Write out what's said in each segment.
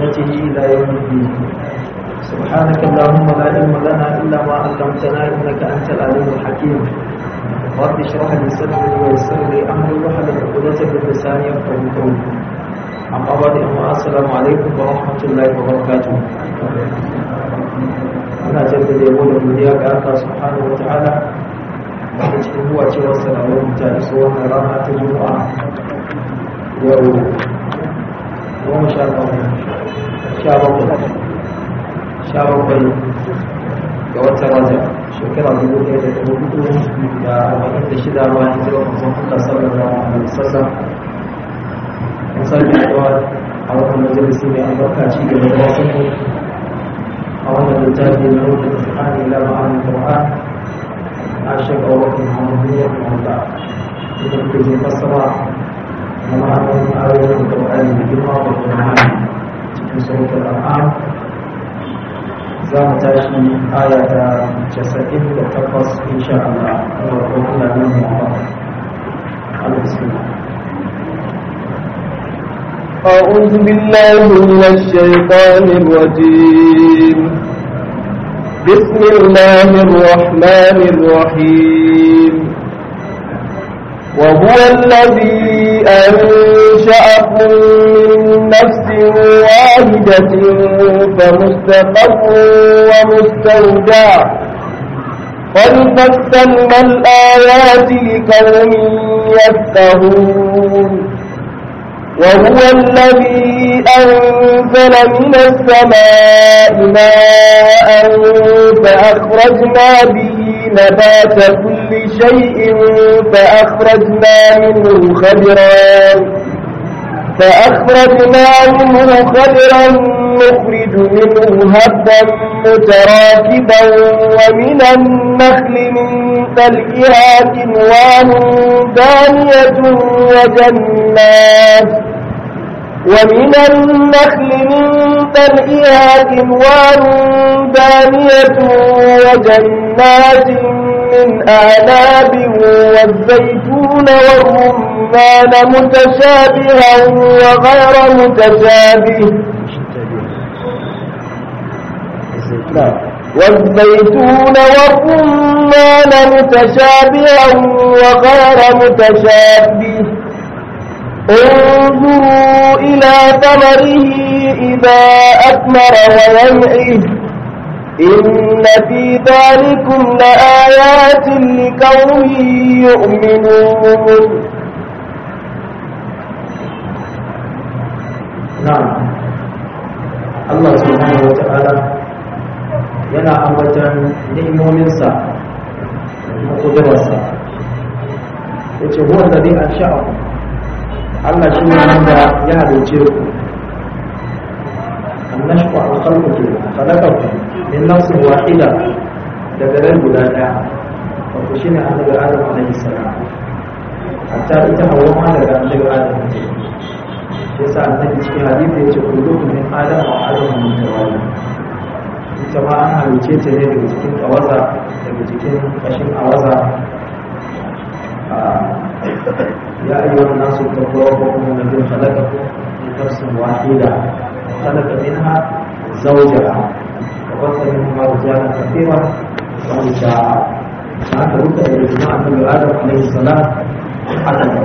بسنته إلى يوم الدين سبحانك اللهم لا علم لنا إلا ما علمتنا إنك أنت العليم الحكيم رب اشرح لي صدري ويسر لي أمري واحلل عقدة من لساني يفقهوا قولي أما بعد السلام عليكم ورحمة الله وبركاته ana jaddada yabo da godiya ga Allah subhanahu wa ta'ala da cikin huwa cewa sanarwar mutane su wannan rana ta juma'a yau goma sha bakwai sha bakwai sha bakwai ga watan raja shekara dubu ɗaya da dubu hudu da arba'in da shida ma hijirar manzon Allah sallallahu alaihi wasallam an sake zuwa a wannan majalisi mai albarka ci gaba da wasu أولا الجاهل الموت القرآن إلى معاني القرآن أشهد أولا محمد رحمه الله إذا كنت مفسرة ومعنى آية القرآن بجمع والقرآن في سورة الأنعام زام تاشي آية جسدين وتقص إن شاء الله وقلنا من محمد بسم الله أعوذ بالله من الشيطان الرجيم بسم الله الرحمن الرحيم وهو الذي أنشأكم من نفس واحدة فمستقر ومستودع قد فصلنا الآيات لقوم يفقهون وهو الذي أنزل من السماء ماء فأخرجنا به نبات كل شيء فأخرجنا منه خضرا فأخرجنا منه خضرا نخرج منه هبا متراكبا ومن النخل من تلئها كنوان دانية وجنات ومن النخل من تلئها كنوان دانية وجنات من أعناب والزيتون والرمان متشابها وغير متشابه والزيتون والرمان متشابها وغير متشابه انظروا إلى ثمره إذا أثمر وينعه إن في ذلكم لآيات لقوم يؤمنون نعم الله سبحانه وتعالى yana ambatan ni'imominsa da kudurarsa ya ce huwa da zai an sha'aku Allah shi ne wanda ya halice ku annashku an kalku ke halakaku min nafsin wahida daga ran guda daya wato shi ne annabi adam alaihi salam hatta ita hawa ma daga annabi adam ce shi yasa annabi cikin hadisi ya ce kullukum min adam wa adam min tawali ita ma an halice ta ne daga cikin kawaza daga cikin kashin awaza ya ayyuhan nasu taqawwakum min alladhi khalaqakum min nafsin wahida khalaqa minha zawjaha wa bassa minhuma rijalan kathiran wa nisaa haka duka da jama'a annabi adam alaihi salam haka ne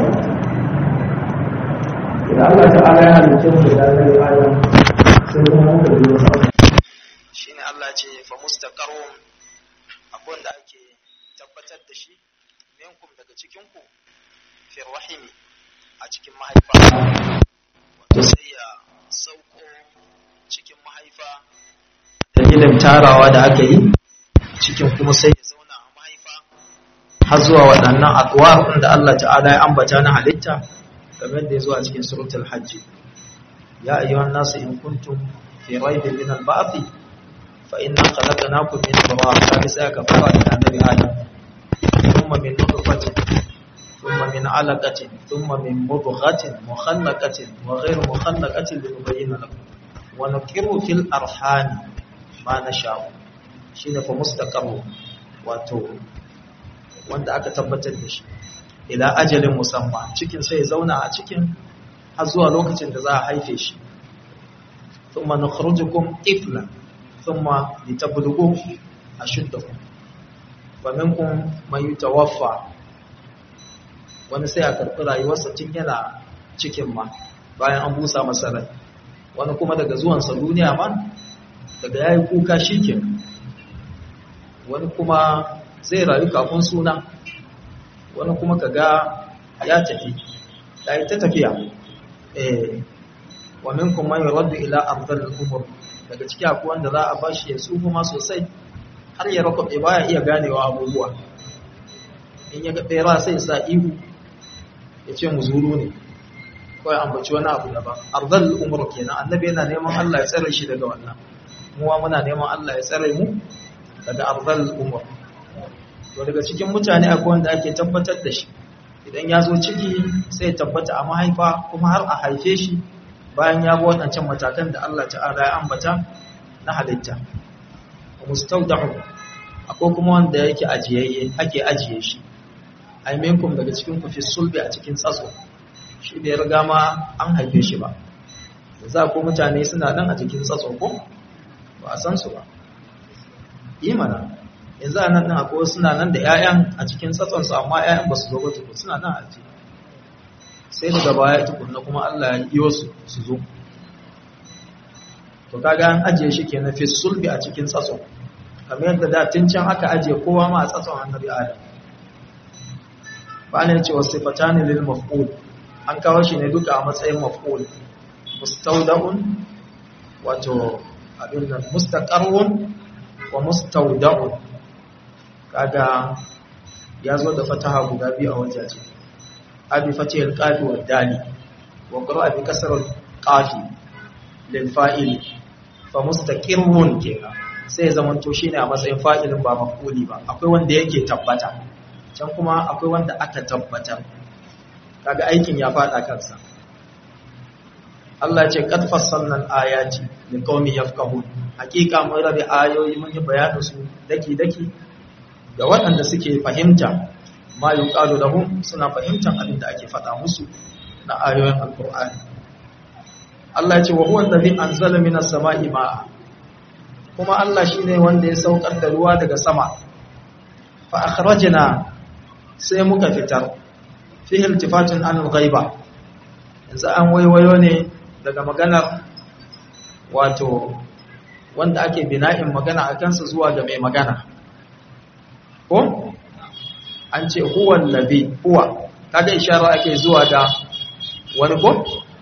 idan Allah ta'ala ya halice mu da annabi adam sai kuma muka biyo sa shine Allah ce fa mustaqarrun abun da ake tabbatar da shi minkum daga cikin ku fi rahimi a cikin mahaifa wato sai ya sauko cikin mahaifa dalilin tarawa da aka yi cikin kuma sai ya zauna a mahaifa har zuwa waɗannan adwar da Allah ta'ala ya ambata na halitta kamar da ya zo a cikin suratul hajj ya ayyuhan nasu in kuntum fi raibin min al-ba'thi فإنا خلقناكم من تراب كابسا كفارة النبي آدم ثم من نطفة ثم من علقة ثم من مضغة مخلقة وغير مخلقة لنبين لكم ونقر في الأرحام ما نشاء شين فمستقر واتو wanda aka tabbatar da shi ila ajalin musamman cikin sai zauna a cikin har zuwa lokacin da za a haife shi thumma nukhrijukum tiflan thumma litablughu ashuddakum wa minkum man yutawaffa wani sai a karɓi rayuwarsa tun yana cikin ma bayan an busa masa rai wani kuma daga zuwansa duniya ma daga yayi kuka shikin wani kuma zai rayu kafin suna wani kuma kaga ya tafi ya yi ta tafiya eh wa minkum man yuraddu ila ardhil umur daga ciki akwai wanda za a bashi ya tsufu ma sosai har ya rakwabe baya iya ganewa abubuwa in ya ga bera sai sa ihu ya ce mu zuru ne kawai ambaci wani abu daban ardhil umur kenan annabi yana neman Allah ya tsare shi daga wannan muwa muna neman Allah ya tsare mu daga ardhil umur to daga cikin mutane akwai wanda ake tabbatar da shi idan ya zo ciki sai tabbata a mahaifa kuma har a haife shi bayan ya bi waɗancan matakan da Allah ta'ala ya ambata na halitta mustaudahu akwai kuma wanda yake ajiyayye ake ajiye shi ai minkum daga cikin ku fi sulbi a cikin tsatso shi bai riga ma an haife shi ba za ko mutane suna nan a cikin tsatso ko ba a san su ba imana yanzu a nan ɗin akwai suna nan da 'ya'yan a cikin tsatsonsu amma 'ya'yan ba su zo ba tukun suna nan a ciki sai daga baya tukunna kuma Allah ya yi wasu su zo to kaga an ajiye shi kenan fi sulbi a cikin tsatso kamar yadda da tun can aka ajiye kowa ma a tsatson annabi adam ba ne cewa sifatani lil maf'ul an kawo shi ne duka a matsayin maf'ul mustawda'un wato abin nan mustaqarrun wa mustawda'un kaga ya zo da fataha guda biyu a wajaje abi fatihul qafi wa dali wa qira'a bi kasrul qafi lil fa'il fa mustaqirrun kenan sai zaman to shine a matsayin fa'ilin ba maf'uli ba akwai wanda yake tabbata can kuma akwai wanda aka tabbatar kaga aikin ya fada kansa Allah ya ce qad fassalna al-ayati liqaumin yafqahun hakika mun rabe ayoyi mun yi bayanin su daki daki ga waɗanda suke fahimta ma yi ƙalu lahum suna fahimtar abin da ake faɗa musu na ayoyin alƙur'ani Allah ce wa huwa allazi anzala minas sama'i ma'a kuma Allah shine wanda ya saukar da ruwa daga sama fa akhrajna sai muka fitar fi iltifatun an ghaiba yanzu an waiwayo ne daga maganar wato wanda ake bina'in magana a kansa zuwa ga mai magana ko an ce huwa allazi huwa kaga ishara ake zuwa ga wani ko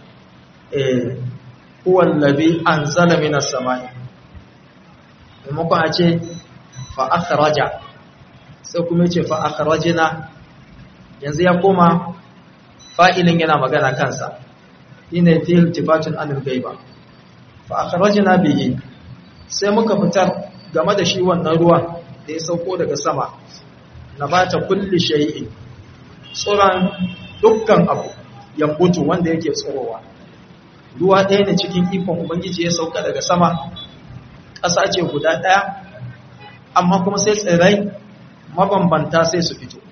eh huwa allazi anzala minas samai maimakon a ce fa akhraja sai kuma ce fa akhrajna yanzu ya koma fa'ilin yana magana kansa shine fi iltifatun anil ghaiba fa akhrajna bihi sai muka fitar game da shi wannan ruwa da ya sauko daga sama na bata kulli shay'in tsoron dukkan abu ya mutu wanda yake tsorowa ruwa ɗaya ne cikin ikon ubangiji ya sauka daga sama ƙasa ce guda ɗaya amma kuma sai tsirrai mabambanta sai su fito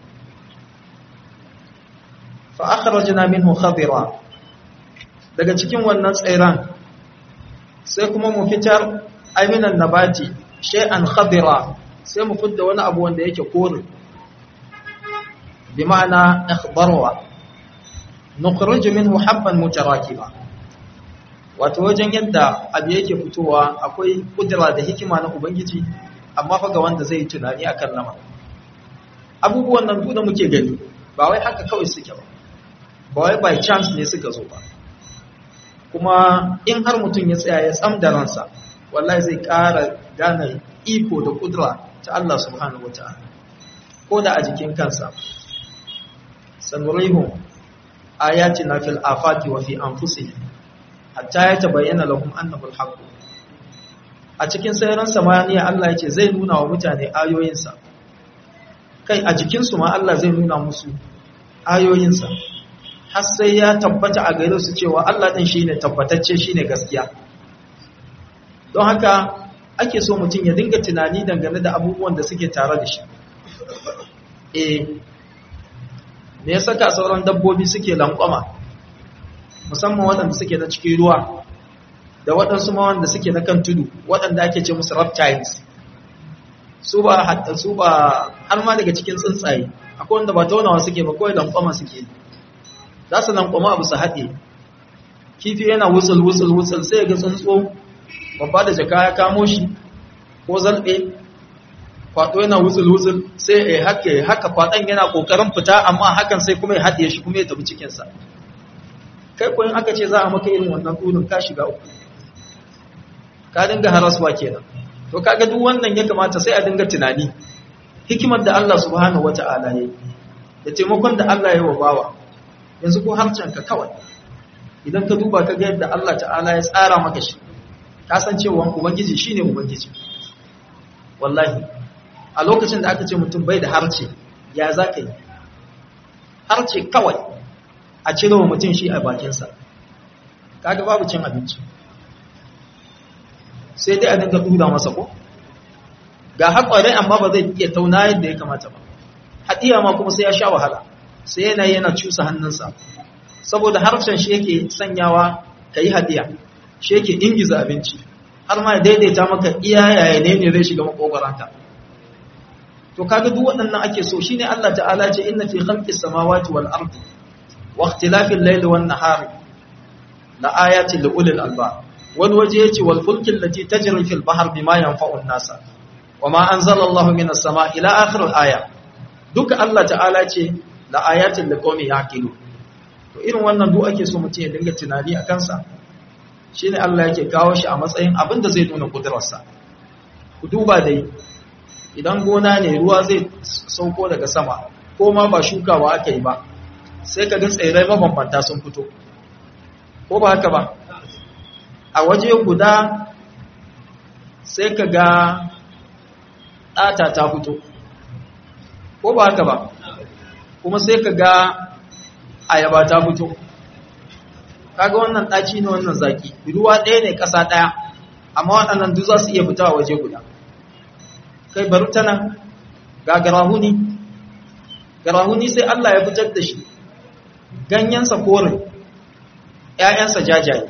fa akhrajna minhu khadira daga cikin wannan tsirran sai kuma mu fitar aminan nabati shay'an khadira sai mu fidda wani abu wanda yake kore bi ma'ana ikhbarwa nukhriju minhu habban mutarakiba wato wajen yadda abu yake fitowa akwai kudura da hikima na ubangiji amma fa ga wanda zai tunani akan lamar abubuwan nan duk da muke gani ba wai haka kawai suke ba ba wai by chance ne suka zo ba kuma in har mutum ya tsaya ya tsam da ransa wallahi zai ƙara gane iko da kudura ta Allah subhanahu wata'ala ko da a jikin kansa sanurihum ayatina fil afati wa fi anfusihim hatta yatabayyana lahum annahu al-haqq a cikin sayaran samaniya Allah yace zai nuna wa mutane ayoyinsa kai a jikin su ma Allah zai nuna musu ayoyinsa har sai ya tabbata a gare su cewa Allah din shine tabbatacce shine gaskiya don haka ake so mutum ya dinga tunani dangane da abubuwan da suke tare da shi eh me ya saka sauran dabbobi suke lankwama musamman waɗanda suke na cikin ruwa da waɗansu ma wanda suke na kan tudu waɗanda ake ce musu reptiles su ba hatta su ba har ma daga cikin tsuntsaye akwai wanda ba taunawa suke ba kawai lankwama suke za su lankwama abu su haɗe kifi yana wutsul wutsul wutsul sai ga tsuntsu babba da jaka ya kamo shi ko zalɓe kwaɗo yana wutsul wutsul sai ya haka haka kwaɗon yana ƙoƙarin fita amma hakan sai kuma ya haɗe shi kuma ya tafi cikinsa kai ko in aka ce za a maka irin wannan ɗunin ka shiga uku ka dinga haraswa kenan to kaga duk wannan ya kamata sai a dinga tunani hikimar da Allah subhanahu wata'ala ya yi da taimakon da Allah ya yi wa bawa yanzu ko harcen ka kawai idan ka duba ka ga yadda Allah ta'ala ya tsara maka shi ka san cewa ubangiji shine ubangiji wallahi a lokacin da aka ce mutum bai da harce ya za ka yi harce kawai a cire wa mutum shi a bakinsa kaga babu cin abinci sai dai a dinga dura masa ko ga haƙware amma ba zai iya tauna yadda ya kamata ba haɗiya ma kuma sai ya sha wahala sai yana yana cusa hannunsa saboda harshen shi yake sanyawa ka yi haɗiya shi yake ingiza abinci har ma ya daidaita maka iya yaya ne ne zai shiga makogwaranka to kaga duk waɗannan ake so shine Allah ta'ala ce inna fi khalqis samawati wal ardi wa ikhtilafil layli wan nahari la ayatin li ulil albab wani waje yace wal fulki allati tajri fil bahr bima yanfa'u an-nasa wama anzala Allahu minas sama ila akhir al-aya duka Allah ta'ala ce la ayatin li qaumin yaqilu to irin wannan duk ake so mutum ya dinga tunani akan sa shine Allah yake kawo shi a matsayin abin da zai nuna kudurarsa ku duba dai idan gona ne ruwa zai sauko daga sama ko ma ba shukawa aka yi ba sai ka ga tsirrai mabambanta sun fito ko ba haka ba a waje guda sai ka ga ɗata ta fito ko ba haka ba kuma sai ka ga ayaba ta fito kaga wannan ɗaci ne wannan zaki ruwa ɗaya ne ƙasa ɗaya amma waɗannan duk za su iya fita a waje guda kai bari ta nan ga garahuni garahuni sai Allah ya fitar da shi ganyensa kore ‘ya'yansa jajaye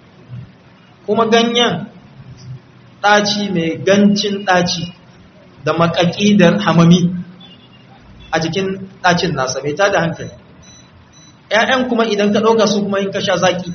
kuma ganyen ɗaci mai gancin ɗaci da makaƙi da hamami a jikin ɗacin nasa mai ta da hankali ‘ya'yan kuma idan ka ɗauka su kuma in ka sha zaƙi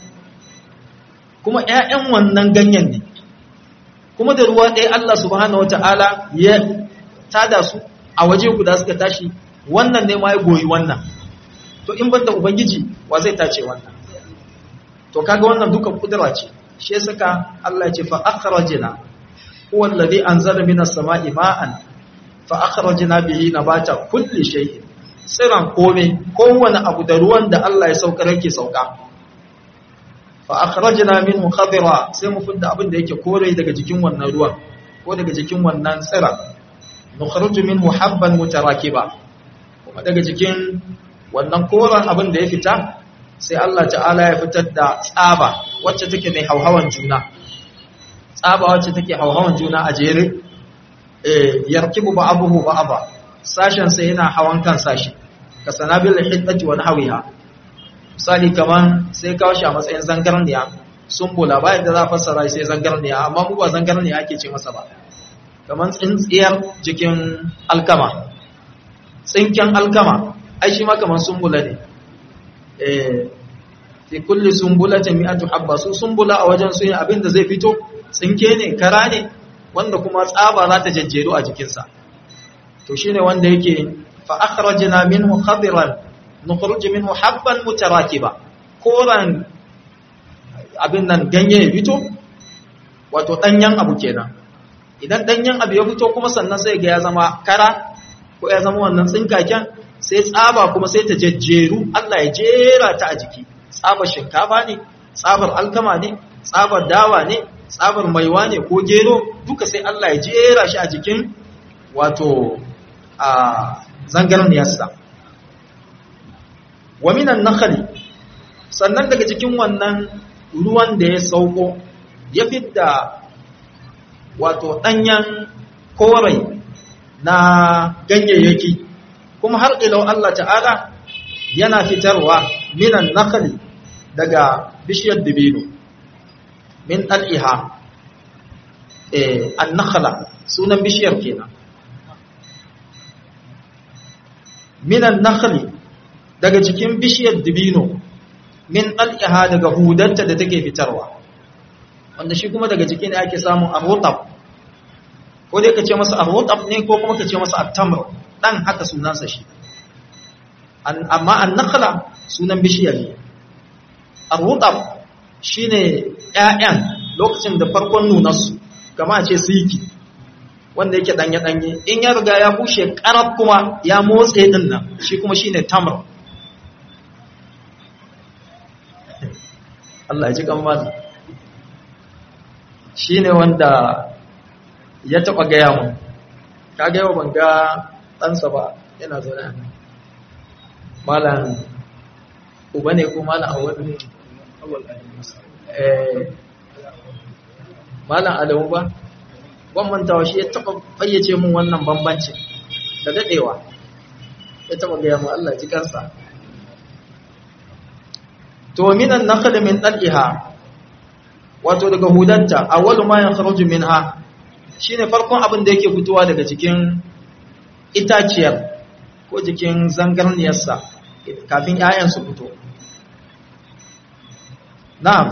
kuma ‘ya'yan wannan ganyen ne kuma da ruwa ɗaya Allah subhanahu wata'ala ya tada su a waje guda suka tashi wannan ne ma ya goyi wannan to in banda ubangiji wa zai tace wannan to kaga wannan duka kudura ce shi ya saka Allah ya ce fa akhrajna huwa alladhi anzala minas sama'i ma'an fa akhrajna bihi nabata kulli shay'in tsiran kome kowane abu da ruwan da Allah ya saukar yake sauka fa akhrajna minhu khadira sai mu fidda abin da yake kore daga jikin wannan ruwan ko daga jikin wannan tsira nukhruju minhu habban mutarakiba kuma daga jikin wannan koran abin da ya fita sai Allah ta'ala ya fitar da tsaba wacce take mai hauhawan juna tsaba wacce take hauhawan juna a jere eh yarkibu ba'abuhu ba'aba sashen sai yana hawan kan sashi ka sanabil hiddati wa nahwiha misali kaman sai kawo shi a matsayin zangarniya sumbula bayan da za a fassara sai zangarniya amma mu ba zangarniya ake ce masa ba kaman tsintsiyar jikin alkama tsinken alkama ai shi ma kaman sumbula ne eh fi kulli sumbulatin mi'atu habba su sumbula a wajen su abin da zai fito tsinke ne kara ne wanda kuma tsaba za ta jajjero a jikinsa to shine wanda yake fa akhrajna minhu khadiran nukhruj minhu habban mutarakiba koran abin nan ganye ya fito wato danyen abu kenan idan danyen abu ya fito kuma sannan sai ga ya zama kara ko ya zama wannan tsinkaken sai tsaba kuma sai ta jajjeru Allah ya jera ta a jiki tsabar shinkafa ne tsabar alkama ne tsabar dawa ne tsabar maiwa ne ko gero duka sai Allah ya jera shi a jikin wato a zangarniyarsa wa minan nakhli sannan daga cikin wannan ruwan da ya sauko ya fidda wato danyen korai na ganyayyaki kuma har ilau Allah ta'ala yana fitarwa minan nakhli daga bishiyar dibino min al'iha eh an-nakhla sunan bishiyar kenan min an-nakhli daga cikin bishiyar dibino min al'iha daga hudanta da take fitarwa wanda shi kuma daga cikin ake samun arrotab ko dai ka ce masa arrotab ne ko kuma ka ce masa attamr dan haka sunansa shi amma an-nakhla sunan bishiyar ne arrotab shine ƴaƴan lokacin da farkon nunarsu kama a ce siki wanda yake danye-danye in ya riga ya bushe karab kuma ya motsa din nan shi kuma shine tamr Allah ji kan mazi shi ne wanda ya taɓa gaya mu ka gaya ban ga ɗansa ba yana zaune a nan malam uba ne ko malam awal ne malam adamu ba ban mantawa shi ya taɓa fayyace mun wannan bambancin da daɗewa ya taɓa gaya mu Allah ji kansa to minan nakhl min dal'iha wato daga hudanta awwalu ma yakhruju minha shine farkon abin da yake fitowa daga cikin itaciyar ko jikin zangarniyarsa kafin 'ya'yan su fito na'am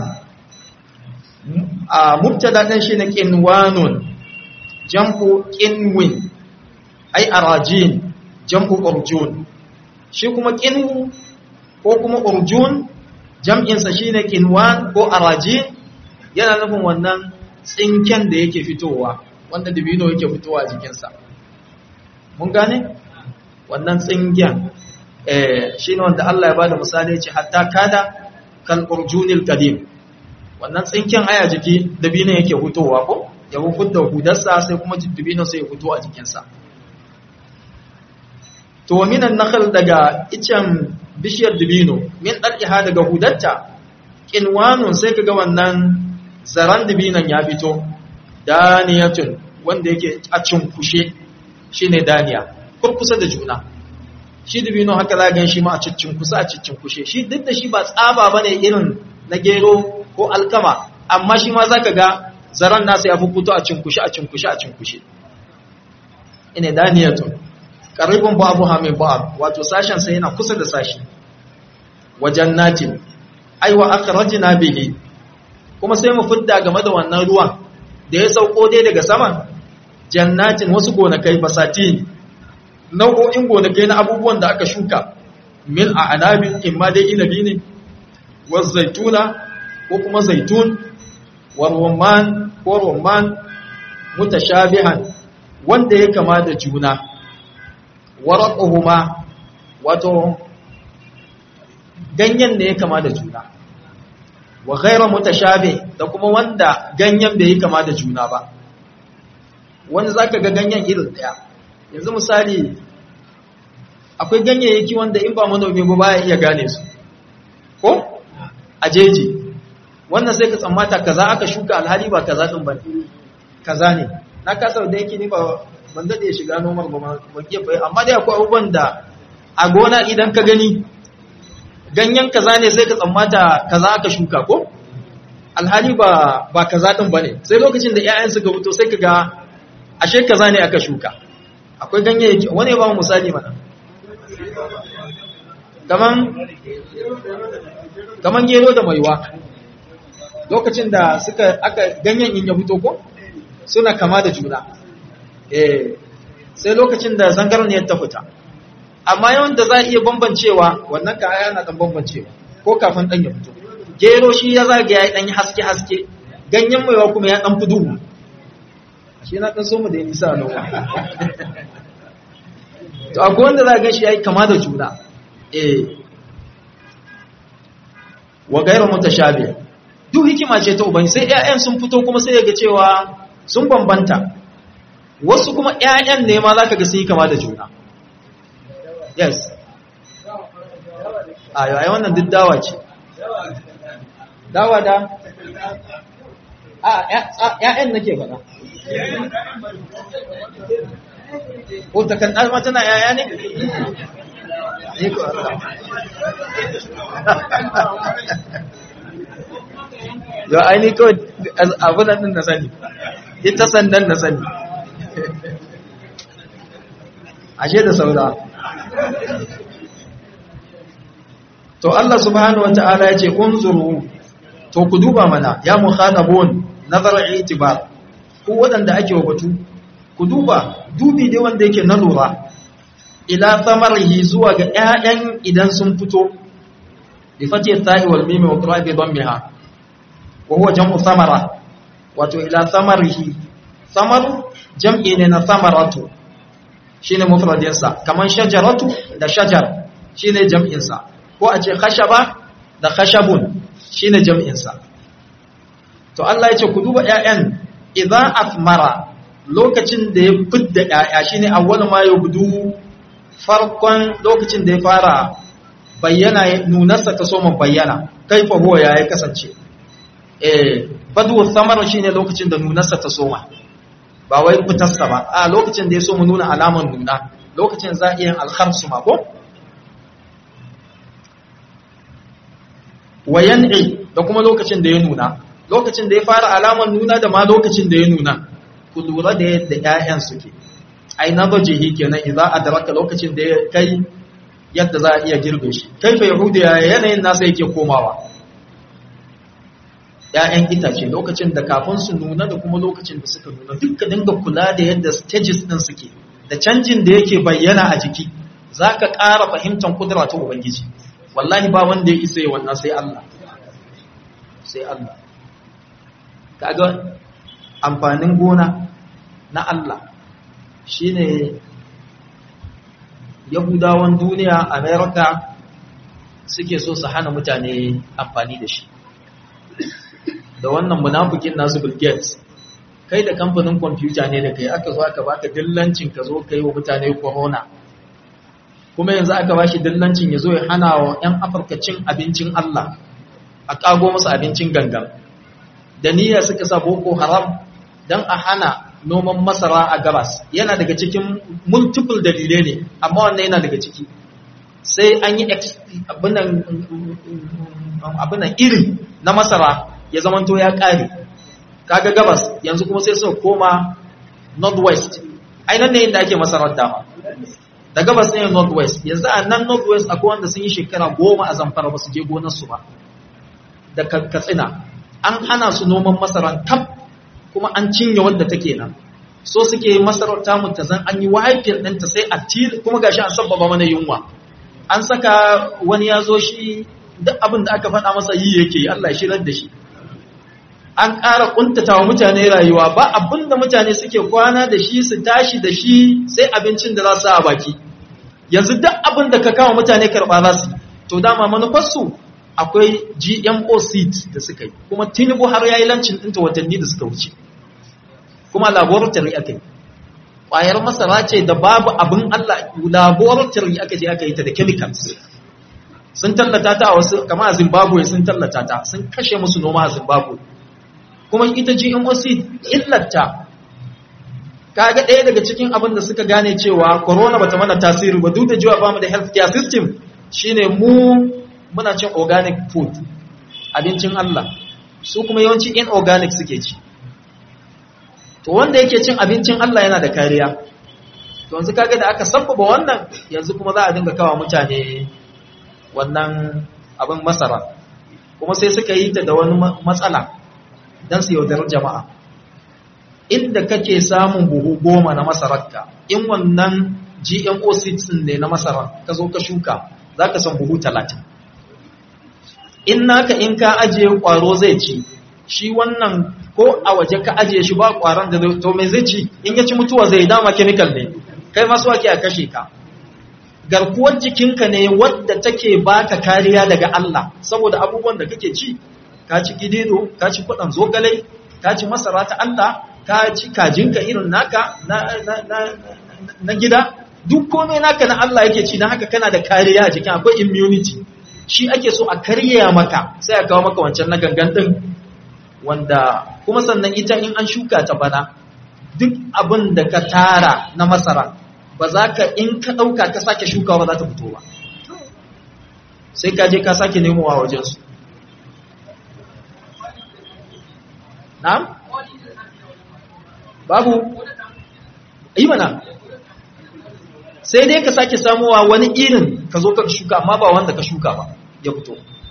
a mubtada din shine qinwanun jam'u qinwin ai arajin jam'u urjun shi kuma qinwu ko kuma urjun jam'insa shi ne kinwan ko arajin yana nufin wannan tsinken da yake fitowa wanda dabino yake fitowa a jikinsa mun gane wannan tsinken shi ne wanda Allah ya ba da misali ce hatta kada kan urjunil qadim wannan tsinken aya jiki dabino yake fitowa ko ya da hudarsa sai kuma dabino sai ya fito a jikinsa to minan nakhl daga icen bishiyar dibino min dal'iha daga hudatta kinwanun sai kaga wannan zaran dibinon ya fito daniyatun wanda yake a cinkushe shine daniya kurkusa da juna shi dibino haka za gan shi ma a cinkusa a cinkushe shi duk da shi ba tsaba bane irin na gero ko alkama amma shi ma zaka ga zaran nasa ya fi fito a cinkushe a cinkushe a cinkushe ina daniyatun qaribun ba'dha min ba'd wato sashen sa yana kusa da sashi wajen natin aiwa akhrajna bihi kuma sai mu fidda game da wannan ruwan da ya sauko dai daga saman jannatin wasu gonakai basatin nau'o'in gonakai na abubuwan da aka shuka min a anabin imma dai inabi ne wa zaituna ko kuma zaitun wa rumman ko rumman mutashabihan wanda ya kama da juna waraquhuma wato ganyen da ya kama da juna wa ghayra mutashabi da kuma wanda ganyen bai yi kama da juna ba wani zaka ga ganyen irin daya yanzu misali akwai ganyayyaki wanda in ba manomi ba baya iya gane su ko a jeji wannan sai ka tsammata kaza aka shuka alhali ba kaza din bane kaza ne na kasa da yake ni ba ban dade shiga nomar ba ban iya bai amma dai akwai abubuwan da a gona idan ka gani ganyen kaza ne sai ka tsammata kaza aka shuka ko alhali ba ba kaza din bane sai lokacin da ƴaƴan suka fito sai ka ga ashe kaza ne aka shuka akwai ganyayyaki wani ba mu misali mana kaman kaman gero da maiwa lokacin da suka aka ganyen in ya fito ko suna kama da juna eh sai lokacin da zangarniyar ta fita amma yawan da za a iya bambancewa wannan ka aya na dan bambancewa ko kafin dan ya fito gero shi ya zaga ya dan haske haske ganyen maiwa kuma ya dan fi duhu shi na dan so mu da nisa noma to akwai wanda za ga shi yayi kama da juna eh wa ghayru mutashabi duk hikima ce ta ubangi sai ƴaƴan sun fito kuma sai ga cewa sun bambanta wasu kuma ƴaƴan ne ma zaka ga sun yi kama da juna yes ayo ai wannan duk dawa ce dawa da a ƴaƴan nake faɗa ko ta kan ɗalma tana ƴaƴa ne ne ko yau aini kawai abunan din na sani ita sandan na sani ashe da saura to Allah subhanahu wata'ala ya ce unzuru to ku duba mana ya mukhatabun nazar itibar ku wadanda ake wa batu ku duba dubi dai wanda yake na lura ila thamarihi zuwa ga ƴaƴan idan sun fito bi fati ta'i wal mim wa qira'i bi dammiha wa huwa jam'u thamara wato ila thamarihi thamar jam'i ne na thamaratu shine mufradin sa kaman shajaratu da shajar shine jam'in sa ko a ce khashaba da khashabun shine jam'in sa to Allah ya ce ku duba ƴaƴan idza athmara lokacin da ya fidda ƴaƴa shine awwal ma yubdu farkon lokacin da ya fara bayyana nunarsa ta soma bayyana kaifa huwa ya kasance eh badu samar shine lokacin da nunarsa ta soma ba wai fitarsa ba a lokacin da ya so mu nuna alaman nuna lokacin za a iya alkhamsu ma ko wayan'i da kuma lokacin da ya nuna lokacin da ya fara alaman nuna da ma lokacin da ya nuna ku lura da yadda ƴaƴan suke ai nabajihi kenan idza adraka lokacin da ya kai yadda za a iya girbe shi kaifa yahudu ya yanayin nasa yake komawa ‘ya'yan itace lokacin da kafin su nuna da kuma lokacin da suka nuna duka dinga kula da yadda stages ɗin suke da canjin da yake bayyana a jiki za ka ƙara fahimtar kudura ta ubangiji wallahi ba wanda ya isa yi wannan sai Allah sai Allah kaga amfanin gona na Allah shine yahudawan duniya america suke so su hana mutane amfani da shi da wannan munafikin nasu bill gates kai da kamfanin kwamfuta ne da kai aka zo aka baka dillancin ka zo kai wa mutane corona kuma yanzu aka bashi dillancin ya zo ya hana wa 'yan afirka cin abincin allah a kago musu abincin gangan da niyya suka sa boko haram don a hana noman masara a gabas yana daga cikin multiple dalilai ne amma wannan yana daga ciki sai an yi abinan irin na masara ya zamanto ya ƙare kaga gabas yanzu kuma sai suka koma northwest ainihin ne inda ake masarar dama da gabas ne northwest yanzu a nan northwest akwai wanda sun yi shekara goma a zamfara ba su je gonarsu ba da katsina an hana su noman masarar tab kuma an cinye wadda take nan so suke masarar tamu ta zan an yi wahaifiyar ɗanta sai a til kuma gashi an sabbaba mana yunwa an saka wani ya zo shi duk abin da aka faɗa masa yi yake yi Allah shirar da shi an ƙara ƙuntata wa mutane rayuwa ba abin da mutane suke kwana da shi su tashi da shi sai abincin da za su a baki yanzu duk abin da ka kawo mutane karɓa za su to dama manufarsu akwai gmo seed da suka yi kuma tinubu har ya yi lancin ɗinta watanni da suka wuce kuma laboratory aka yi ƙwayar masara ce da babu abin allah laboratory aka je aka yi ta da chemicals sun tallata ta a wasu kama a zimbabwe sun tallata ta sun kashe musu noma a zimbabwe kuma ita gmo seed illata kaga ɗaya daga cikin abin da suka gane cewa corona bata mana tasiri ba duk da jiwa ba mu da healthcare system shine mu muna cin organic food abincin Allah su kuma yawanci inorganic suke ci to wanda yake cin abincin Allah yana da kariya to yanzu kaga da aka sabbaba wannan yanzu kuma za a dinga kawo mutane wannan abin masara kuma sai suka yi ta da wani matsala don su yaudar jama'a inda kake samun buhu goma na masararka in wannan gmo seeds ne na masara ka zo ka shuka za ka san buhu talatin in naka in ka ajiye kwaro zai ci shi wannan ko a waje ka ajiye shi ba kwaron da to mai zai ci in ya ci mutuwa zai dama chemical ne kai masu wake a kashe ka garkuwar jikinka ne wadda take baka kariya daga Allah saboda abubuwan da kake ci ka ci gidido ka ci kudan zogale ka ci masara ta Allah ka ci kajinka irin naka na, na, na, na gida duk komai naka na Allah yake ci na haka kana da kariya a jikin akwai immunity shi ake so a karya maka sai a kawo maka wancan na gangan din wanda kuma sannan ita in an shuka ta bana duk abin da ka tara na masara ba za ka in ka ɗauka ka sake shukawa ba za ta fito ba sai ka je ka sake nemowa wajensu na'am babu yi mana sai dai ka sake samuwa wani irin ka zo ka shuka amma ba wanda ka shuka ba ya fito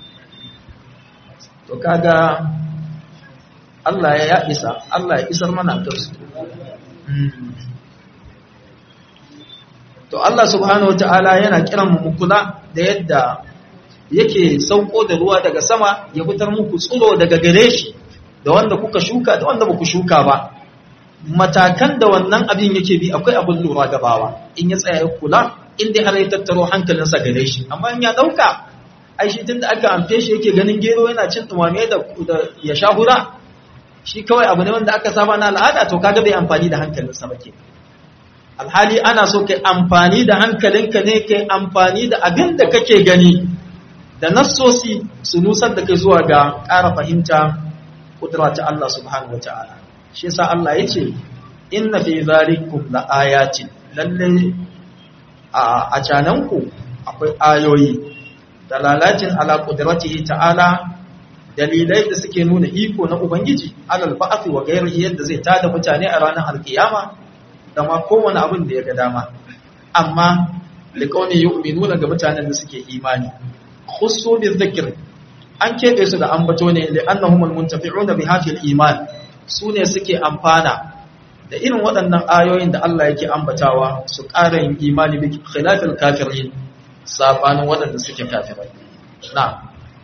to kaga Allah ya isa Allah ya isar mana da su to Allah subhanahu wataala yana kiran mu kula da yadda yake sauko da ruwa daga sama ya fitar muku tsiro daga gare shi da wanda kuka shuka da wanda baku shuka ba matakan da wannan abin yake bi akwai abin lura gabawa in ya tsaya ya kula in dai har ya tattaro hankalinsa gare shi amma in ya dauka ai shi tunda aka amfe shi yake ganin gero yana cin dumame da ya sha hura shi kawai abu ne wanda aka saba na al'ada to kaga bai amfani da hankalinsa ba ke alhali ana so kai amfani da hankalinka ne kai amfani da abin da kake gani da nassosi su nusar da kai zuwa ga ƙara fahimta kudura ta Allah subhanahu wa ta'ala shi yasa Allah ya ce inna fi zalikum la ayatin lalle a cananku akwai ayoyi dalalacin ala qudratihi ta'ala dalilai da suke nuna iko na ubangiji alal ba'athi wa ghairihi yadda zai tada mutane a ranar alkiyama da ma kowane abin da ya ga dama amma liqawni yu'minuna ga mutanen da suke imani khussu bi dhikr an kebe su da ambato ne li annahum almuntafi'una bi hadhihi iman su ne suke amfana da irin waɗannan ayoyin da Allah yake ambatawa su ƙara yin imani bi khilafil kafirin sabanin waɗanda suke kafirai na'am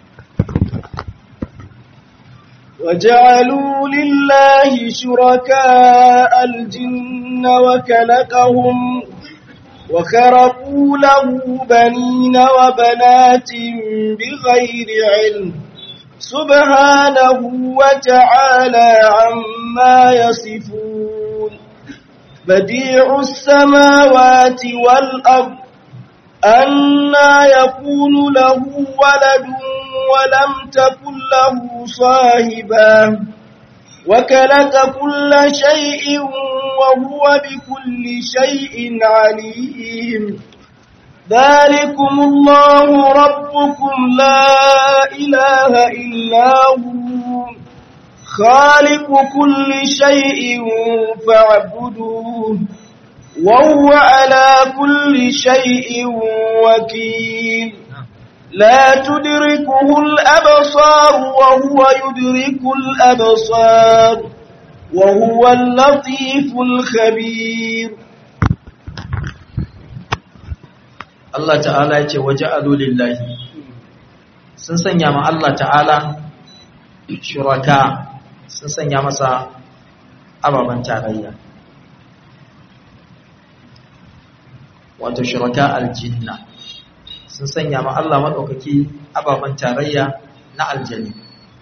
وجعلوا لله شركاء الجن وكلقهم وخرقوا له بنين وبنات بغير علم سبحانه وتعالى عما يصفون بديع السماوات والأرض أنا يكون له ولد ولم تكن له صاحبا وكلك كل شيء وهو بكل شيء عليم ذلكم الله ربكم لا إله إلا هو خالق كل شيء فاعبدوه وهو على كل شيء وكيل لا تدركه الأبصار وهو يدرك الأبصار وهو اللطيف الخبير Allah ta'ala ya ce waje lillahi sun sanya ma Allah ta'ala shuraka sun sanya masa ababen tarayya wato shuraka aljinna sun sanya ma Allah maɗaukaki ababen tarayya na aljani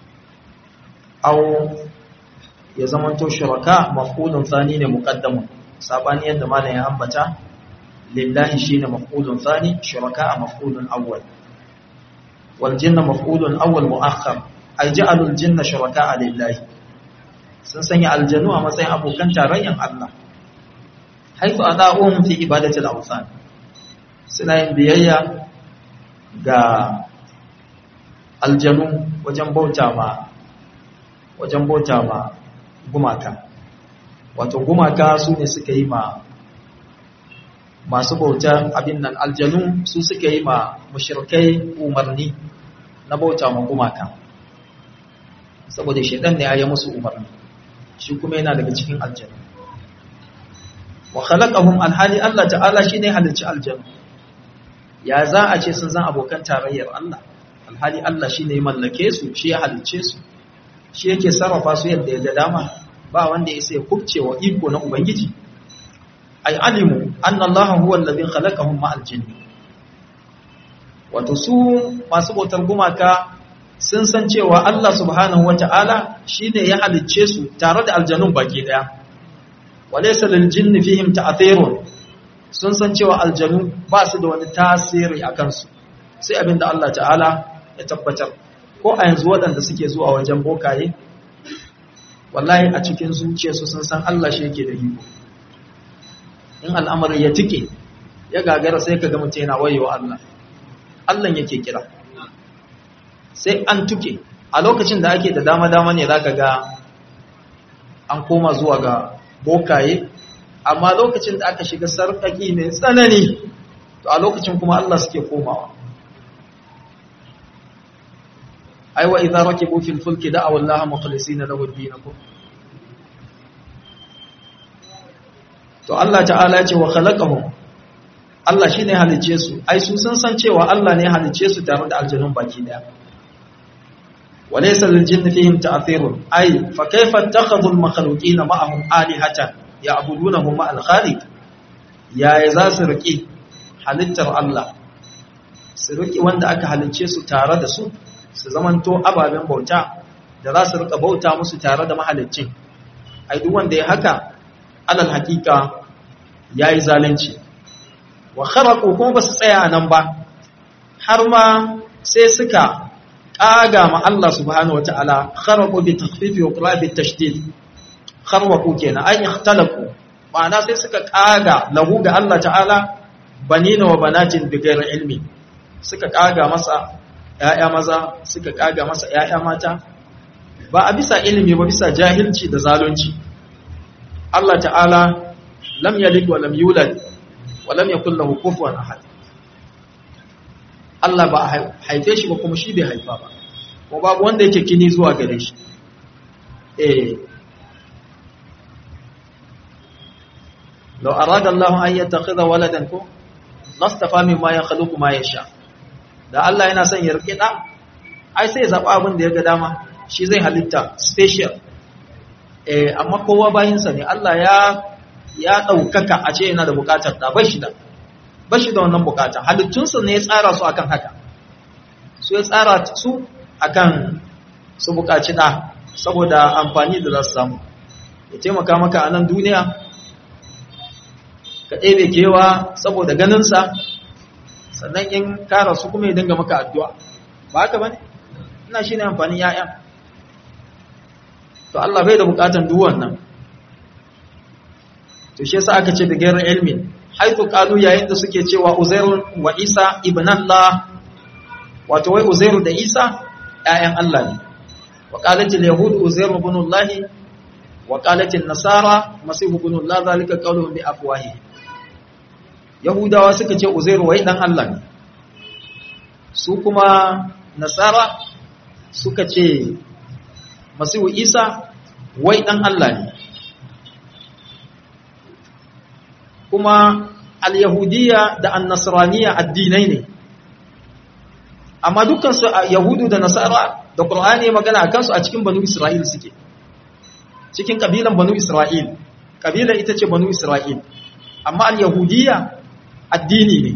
au ya zamanto shuraka mafulun thani ne muqaddamun sabani yadda malam ya ambata lillahi shine mafulun thani shuraka mafulun awwal wal jinna mafulun awwal muakhkhar ay ja'alu al jinna shuraka lillahi sun sanya aljanu a matsayin abokan tarayyan Allah haifu ada'uhum fi ibadati al-awthan suna yin biyayya ga aljanu wajen bauta ma wajen bauta ma gumaka wato gumaka su ne suka yi ma masu bauta abin nan aljanu su suka yi ma mushrikai umarni na bauta ma gumaka saboda shedan ne ya yi musu umarni shi kuma yana daga cikin aljanu wa khalaqahum alhali Allah ta'ala shine halicci aljanu ya za a ce sun zan abokan tarayyar Allah alhali Allah shine ya mallake su shi ya halicce su shi yake sarrafa su yadda ya ga dama ba wanda ya sai kubce wa iko na ubangiji ay alimu anna Allah huwa alladhi khalaqahum ma aljinn wato su masu bautar gumaka sun san cewa Allah subhanahu wata'ala shine ya halicce su tare da aljanun baki daya walaysa lil jinni fihim ta'thirun sun san cewa aljanu ba su da wani tasiri a kansu sai abinda Allah ta'ala ya tabbatar ko a yanzu waɗanda suke zuwa wajen bokaye wallahi a cikin zuciyarsu sun san Allah shi yake da iko in al'amari ya tike ya gagara sai ka ga mutum yana wayewa Allah Allah yake kira sai an tuke a lokacin da ake da dama-dama ne zaka ga an koma zuwa ga bokaye amma lokacin da aka shiga sarƙaƙi mai tsanani to a lokacin kuma Allah suke komawa aiwa idza rakibu fil fulki da'aw Allah mukhlisina lahu ad-din to Allah ta'ala ya ce wa khalaqahum Allah shine halice su ai su sun san cewa Allah ne halice su tare da aljanun baki daya walaysa lil jinni fihim ta'thirun ai fa kayfa ittakhadhu al makhluqina ma'ahum alihatan ya'budunahum ma'al khaliq yaya za su riƙe halittar Allah su riƙe wanda aka halicce su tare da su su zamanto ababen bauta da za su riƙa bauta musu tare da mahaliccin ai duk wanda ya haka alal haƙiƙa yayi zalunci wa kharaqu kuma ba su tsaya nan ba har ma sai suka ƙaga ma Allah subhanahu wataala kharaqu bi takhfifi wa qira'a bi tashdid kharwaqu kenan ay ikhtalafu ma'ana sai suka kaga lahu ga Allah ta'ala banina wa banatin bighairi ilmi suka kaga masa ƴaƴa maza suka kaga masa ƴaƴa mata ba a bisa ilimi ba bisa jahilci da zalunci Allah ta'ala lam yalid wa lam yulad wa lam yakul lahu kufuwan ahad Allah ba haife shi ba kuma shi bai haifa ba kuma babu wanda yake kini zuwa gare shi eh لو أراد الله أن يتخذ ولدا كو لاصطفى مما يخلق ما يشاء da Allah yana son ya rike da ai sai ya zaba abin da ya ga dama shi zai halitta special eh amma kowa bayin sa ne Allah ya ya daukaka a ce yana da bukatar da bashi da bashi da wannan bukata halittun sa ne ya tsara su akan haka su ya tsara su akan su bukaci da saboda amfani da za su samu ya taimaka maka a nan duniya ka ɗebe kewa saboda ganinsa sannan in kara su kuma ya dinga maka addu'a ba haka ba ne ina shi ne amfanin ‘ya'ya to Allah bai da bukatan duwan nan to shi yasa aka ce da gairar ilmin haifu ƙalu yayin da suke cewa uzairu wa isa ibn Allah wato wai uzairu da isa ‘ya'yan Allah ne wa ƙalatin yahudu uzairu ibn Allah wa ƙalatin nasara masihu ibn Allah zalika ƙaluhun bi afwahi Yahudawa suka ce Uzairu wai dan Allah ne. Su kuma Nasara suka ce Masihu Isa wai dan Allah ne. Kuma al-Yahudiyya da an-Nasraniyya addinai ne. Amma dukkan su Yahudu da Nasara da Qur'ani magana akan su a cikin Banu Isra'il suke. Cikin kabilan Banu Isra'il. Kabila ita ce Banu Isra'il. Amma al-Yahudiyya addini ne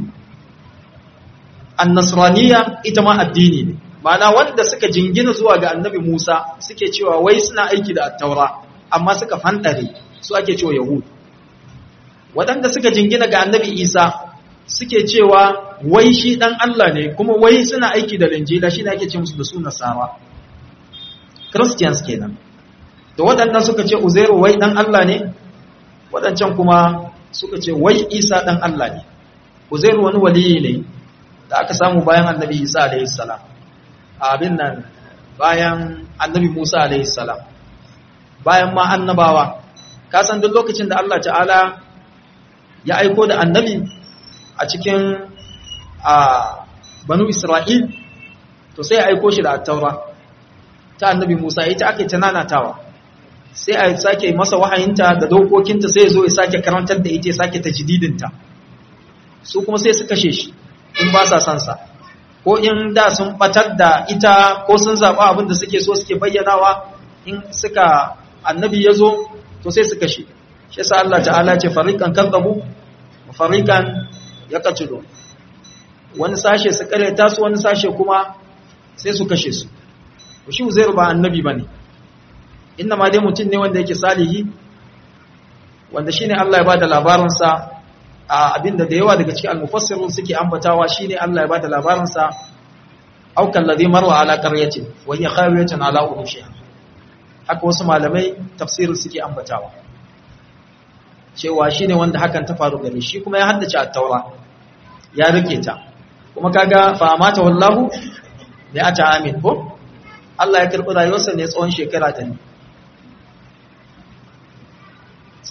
annasraniya ita ma addini ne ma'ana wanda suka jingina zuwa ga annabi Musa suke cewa wai suna aiki da attaura amma suka fandare su ake cewa yahud waɗanda suka jingina ga annabi Isa suke cewa wai shi dan Allah ne kuma wai suna aiki da linjila shi ne ake ce musu da su nasara christians kenan da waɗannan suka ce uzairu wai dan Allah ne waɗancan kuma suka ce wai isa dan Allah ne Uzairu wani waliyi ne da aka samu bayan annabi Isa alaihi salam abin nan bayan annabi Musa alaihi salam bayan ma annabawa ka san duk lokacin da Allah ta'ala ya aiko da annabi a cikin a banu Isra'il to sai ya aiko shi da attaura ta annabi Musa ita ake tananatawa sai a sake masa wahayinta da dokokinta sai ya zo ya sake karantar da ita ya sake tajdidinta su kuma sai su kashe shi in ba sa son sa ko in da sun batar da ita ko sun zaɓa abin da suke so suke bayyanawa in suka annabi ya zo to sai su kashe shi yasa Allah ta'ala ce fariqan kadzabu fariqan yaqtulu wani sashe su kareta su wani sashe kuma sai su kashe su to shi Uzairu ba annabi bane inna ma dai mutum ne wanda yake salihi wanda shine Allah ya bada labarin sa a abinda da yawa daga cikin al-mufassirun suke ambatawa shine Allah ya bada labarin sa aw kallazi marwa ala qaryatin wa hiya khawiyatun ala urushiha haka wasu malamai tafsirin suke ambatawa cewa shine wanda hakan ta faru gare shi kuma ya haddace at-taura ya rike ta kuma kaga fa amata wallahu bi ata amin ko Allah ya karbi rayuwarsa ne tsawon shekara ta ne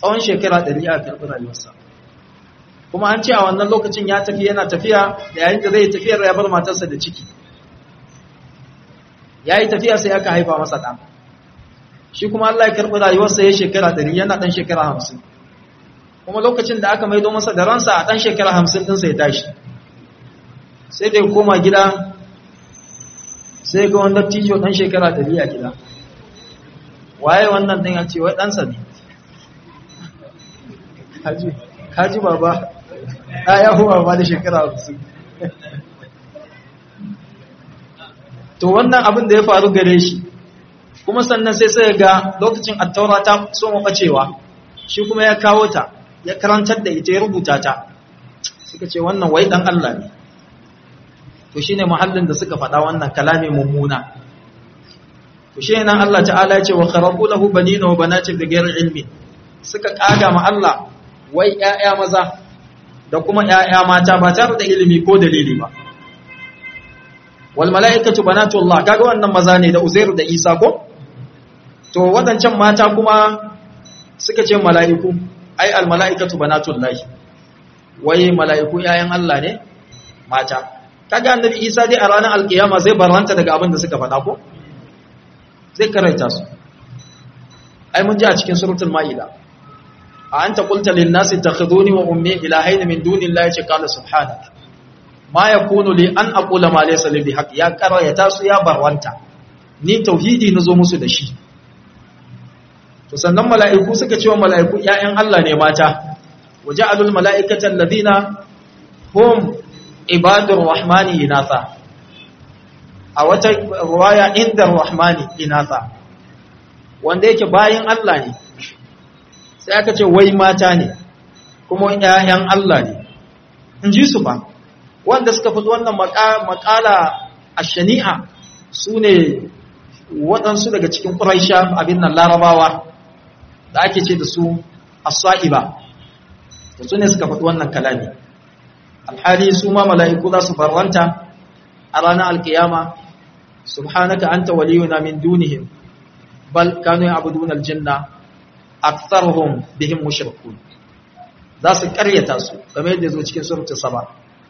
tsawon shekara ɗari a karɓi rayuwarsa kuma an ce a wannan lokacin ya tafi yana tafiya da yayin da zai tafiyar ya bar matarsa da ciki ya yi tafiya sai aka haifa masa ɗan shi kuma Allah ya karɓi rayuwarsa ya shekara ɗari yana ɗan shekara hamsin kuma lokacin da aka maido masa da ransa a ɗan shekara hamsin ɗinsa ya tashi sai da ya koma gida sai ga wanda tijo ɗan shekara ɗari a gida waye wannan ɗin ya ce wai ɗansa ne kaji baba ɗa ya huwa ba da shekara hamsin to wannan abin da ya faru gare shi kuma sannan sai sai ga lokacin attaura ta so maɓacewa shi kuma ya kawo ta ya karantar da ita ya rubuta ta suka ce wannan wai ɗan Allah ne to shi ne muhallin da suka faɗa wannan kalami mummuna to shi nan Allah ta'ala ya ce wa kharabu lahu banina wa banatin da gairar ilmi suka kaga ma Allah wai ƴaƴa maza da kuma ƴaƴa mata ba tare da ilimi ko dalili ba wal mala'ikatu banatullah kaga wannan maza ne da Uzair da Isa ko to wadancan mata kuma suka ce mala'iku ai al mala'ikatu banatullah wai mala'iku ƴaƴan Allah ne mata kaga annabi Isa dai a ranar alkiyama zai barranta daga abin da suka faɗa ko zai karanta su ai mun ji a cikin suratul maida a anta qulta lin nasi takhuduni wa ummi ilahayn min dunillahi ce qala subhanak ma yakunu li an aqula ma laysa li bihaq ya karayata su ya barwanta ni tauhidi nazo musu da shi to sannan mala'iku suka ce wa mala'iku ƴaƴan Allah ne mata waja'alul mala'ikata alladhina hum ibadur rahmani inatha a wata ruwaya inda rahmani inatha wanda yake bayin Allah ne sai aka ce wai mata ne kuma ƴaƴan Allah ne in ji su ba wanda suka fi wannan makala a shani'a su ne waɗansu daga cikin ƙuraisha abin nan larabawa da ake ce da su as-sa'iba da su ne suka faɗi wannan kalami alhali su ma mala'iku za su farwanta a ranar alkiyama subhanaka anta waliyuna min dunihim bal kanu ya'buduna aljanna aktharuhum bihim mushrikun za su karyata su game da zo cikin suratul saba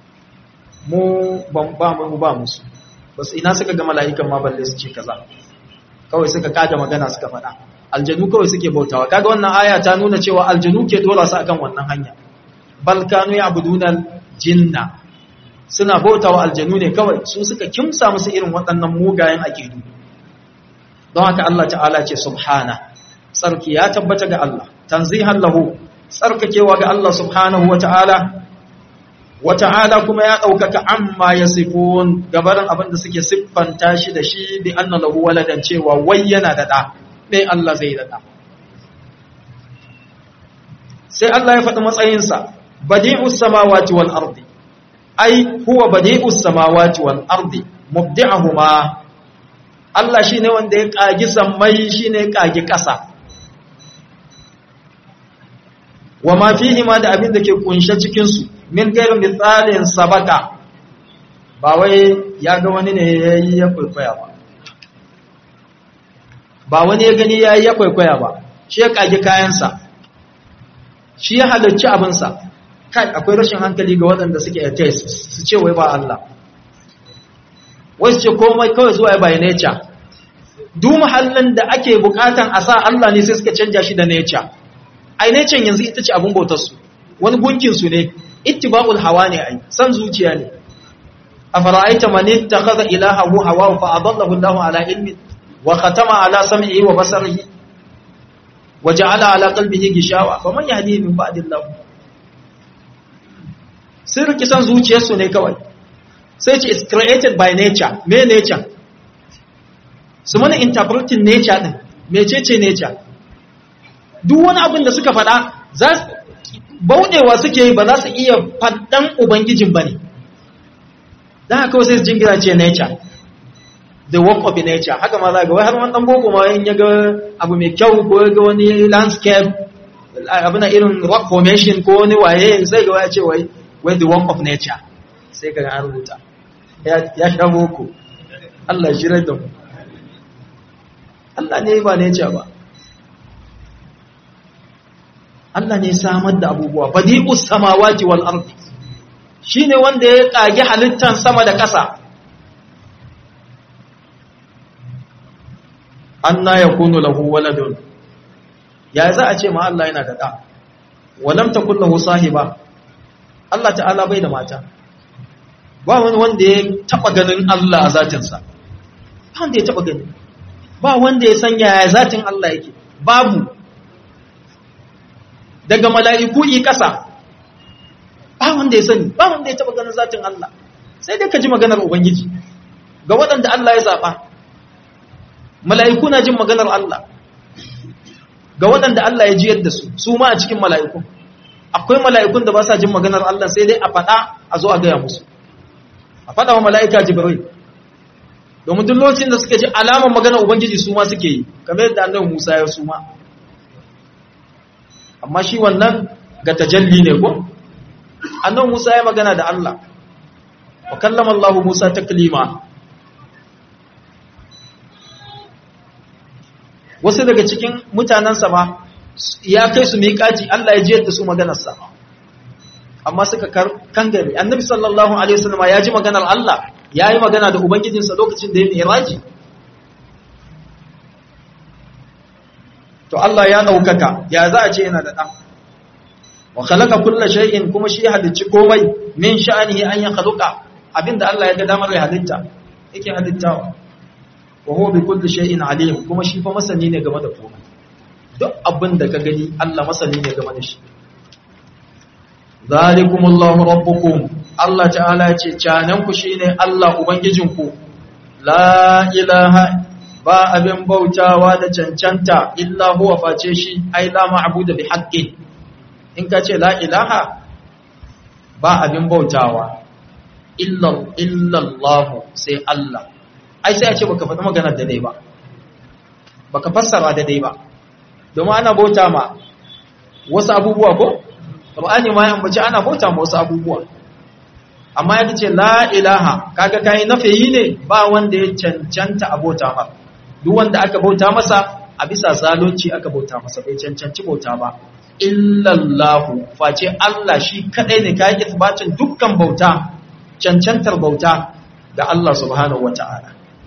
mu ban ba mu ba musu bas ina suka ga mala'ikan ma balle su ce kaza kawai suka kada magana suka faɗa aljanu kawai suke bautawa kaga wannan aya ta nuna cewa aljanu ke dora su akan wannan hanya bal kanu ya'buduna jinna suna bautawa aljanu ne kawai su suka kimsa musu irin waɗannan mugayen aƙidu don haka Allah ta'ala ce subhana tsarki ya tabbata ga Allah tanzihan lahu tsarkakewa ga Allah subhanahu wa ta'ala wa ta'ala kuma ya ɗaukaka amma ya sifon gabarin abin da suke siffanta shi da shi bi anna lahu waladan cewa wai yana da ɗa mai Allah zai da ɗa sai Allah ya faɗi matsayinsa badi'us samawati wal ardi ai huwa badi'us samawati wal ardi mubdi'ahuma Allah shine wanda ya kagi sammai shine ya kagi ƙasa wa ma fihi ma da abin da ke kunshe cikin su min gairin misalin sabaka ba wai ya ga wani ne yayi ya kwaikwaya ba ba wani ya gani yayi ya kwaikwaya ba shi ya kagi kayansa shi ya halarci abinsa kai akwai rashin hankali ga waɗanda suke atheist su ce wai ba Allah wasu ce komai kawai zuwa by nature duk muhallin da ake bukatan a sa Allah ne sai suka canja shi da nature ai nature yanzu ita ce abin bautar su wani gunkin su ne ittiba'ul hawa ne ai san zuciya ne afara'aita man ittakhadha ilahahu hawa fa adallahu Allahu ala ilmi wa khatama ala sam'ihi wa basarihi wa ja'ala ala qalbihi gishawa faman yahdihi min ba'dillah sun riki san zuciyarsu ne kawai sai ce is created by nature me nature su mana interpreting nature din mecece nature duk wani abin da suka faɗa za su bauɗewa suke yi ba za su iya faɗan ubangijin ba ne don haka kawai sai su jingira ce nature the work of nature haka ma za ga wai har wani ɗan boko ma in ya ga abu mai kyau ko ya ga wani landscape abu na irin rock formation ko wani waye sai ga waya ce wai when the work of nature sai ka an rubuta ya sha boko Allah shi da mu Allah ne ba nature ba Allah ne samar da abubuwa badi'us samawati wal ardi shine wanda ya kage halittan sama da ƙasa anna yakunu lahu waladun ya za a ce ma Allah yana da da walam takul lahu sahiba Allah ta'ala bai da mata ba wani wanda ya taba ganin Allah a zatinsa ba wanda ya taba gani ba wanda ya san yaya zatin Allah yake babu daga mala'iku yi kasa ba wanda ya sani ba wanda ya taba ganin zatin Allah sai dai ka ji maganar ubangiji ga waɗanda Allah ya zaɓa mala'iku na jin maganar Allah ga waɗanda Allah ya jiyar da su su ma a cikin mala'iku akwai mala'ikun da ba sa jin maganar Allah sai dai a faɗa a zo a gaya musu a faɗa wa mala'ika jibril domin duk lokacin da suka ji alamar maganar ubangiji su ma suke yi kamar yadda annabi Musa ya su ma amma shi wannan ga tajalli ne ko annabi Musa ya magana da Allah wa kallama Allah Musa taklima wasu daga cikin mutanensa ba ya kai su miƙaci Allah ya jiyar da su maganarsa amma suka kangare annabi sallallahu alaihi wasallam ya ji maganar Allah ya yi magana da ubangijinsa lokacin da ya miraji to Allah ya ɗaukaka ya za a ce yana da ɗan wa khalaqa kulla shay'in kuma shi halicci komai min sha'anihi an ya khaluqa abinda Allah ya ga damar ya halitta yake halittawa wa huwa bi kulli shay'in alim kuma shi fa masani ne game da komai duk abin da ka gani Allah masani ne game da shi zalikumullahu rabbukum Allah ta'ala ya ce canan ku shine Allah ubangijinku la ilaha ba abin bautawa da cancanta illa huwa face shi ai la ma'budu bi haqqin in ka ce la ilaha ba abin bautawa illa illa Allah sai Allah ai sai a ce baka faɗi magana da dai ba baka fassara da dai ba domin ana bauta ma wasu abubuwa ko Qur'ani ma ya ambaci ana bauta ma wasu abubuwa amma ya ce la ilaha kaga kai nafiyi ne ba wanda ya cancanta a bauta ma duk wanda aka bauta masa a bisa zalunci aka bauta masa bai cancanci bauta ba illallahu face Allah shi kadai ne kai isbatin dukkan bauta cancantar bauta da Allah subhanahu wata'ala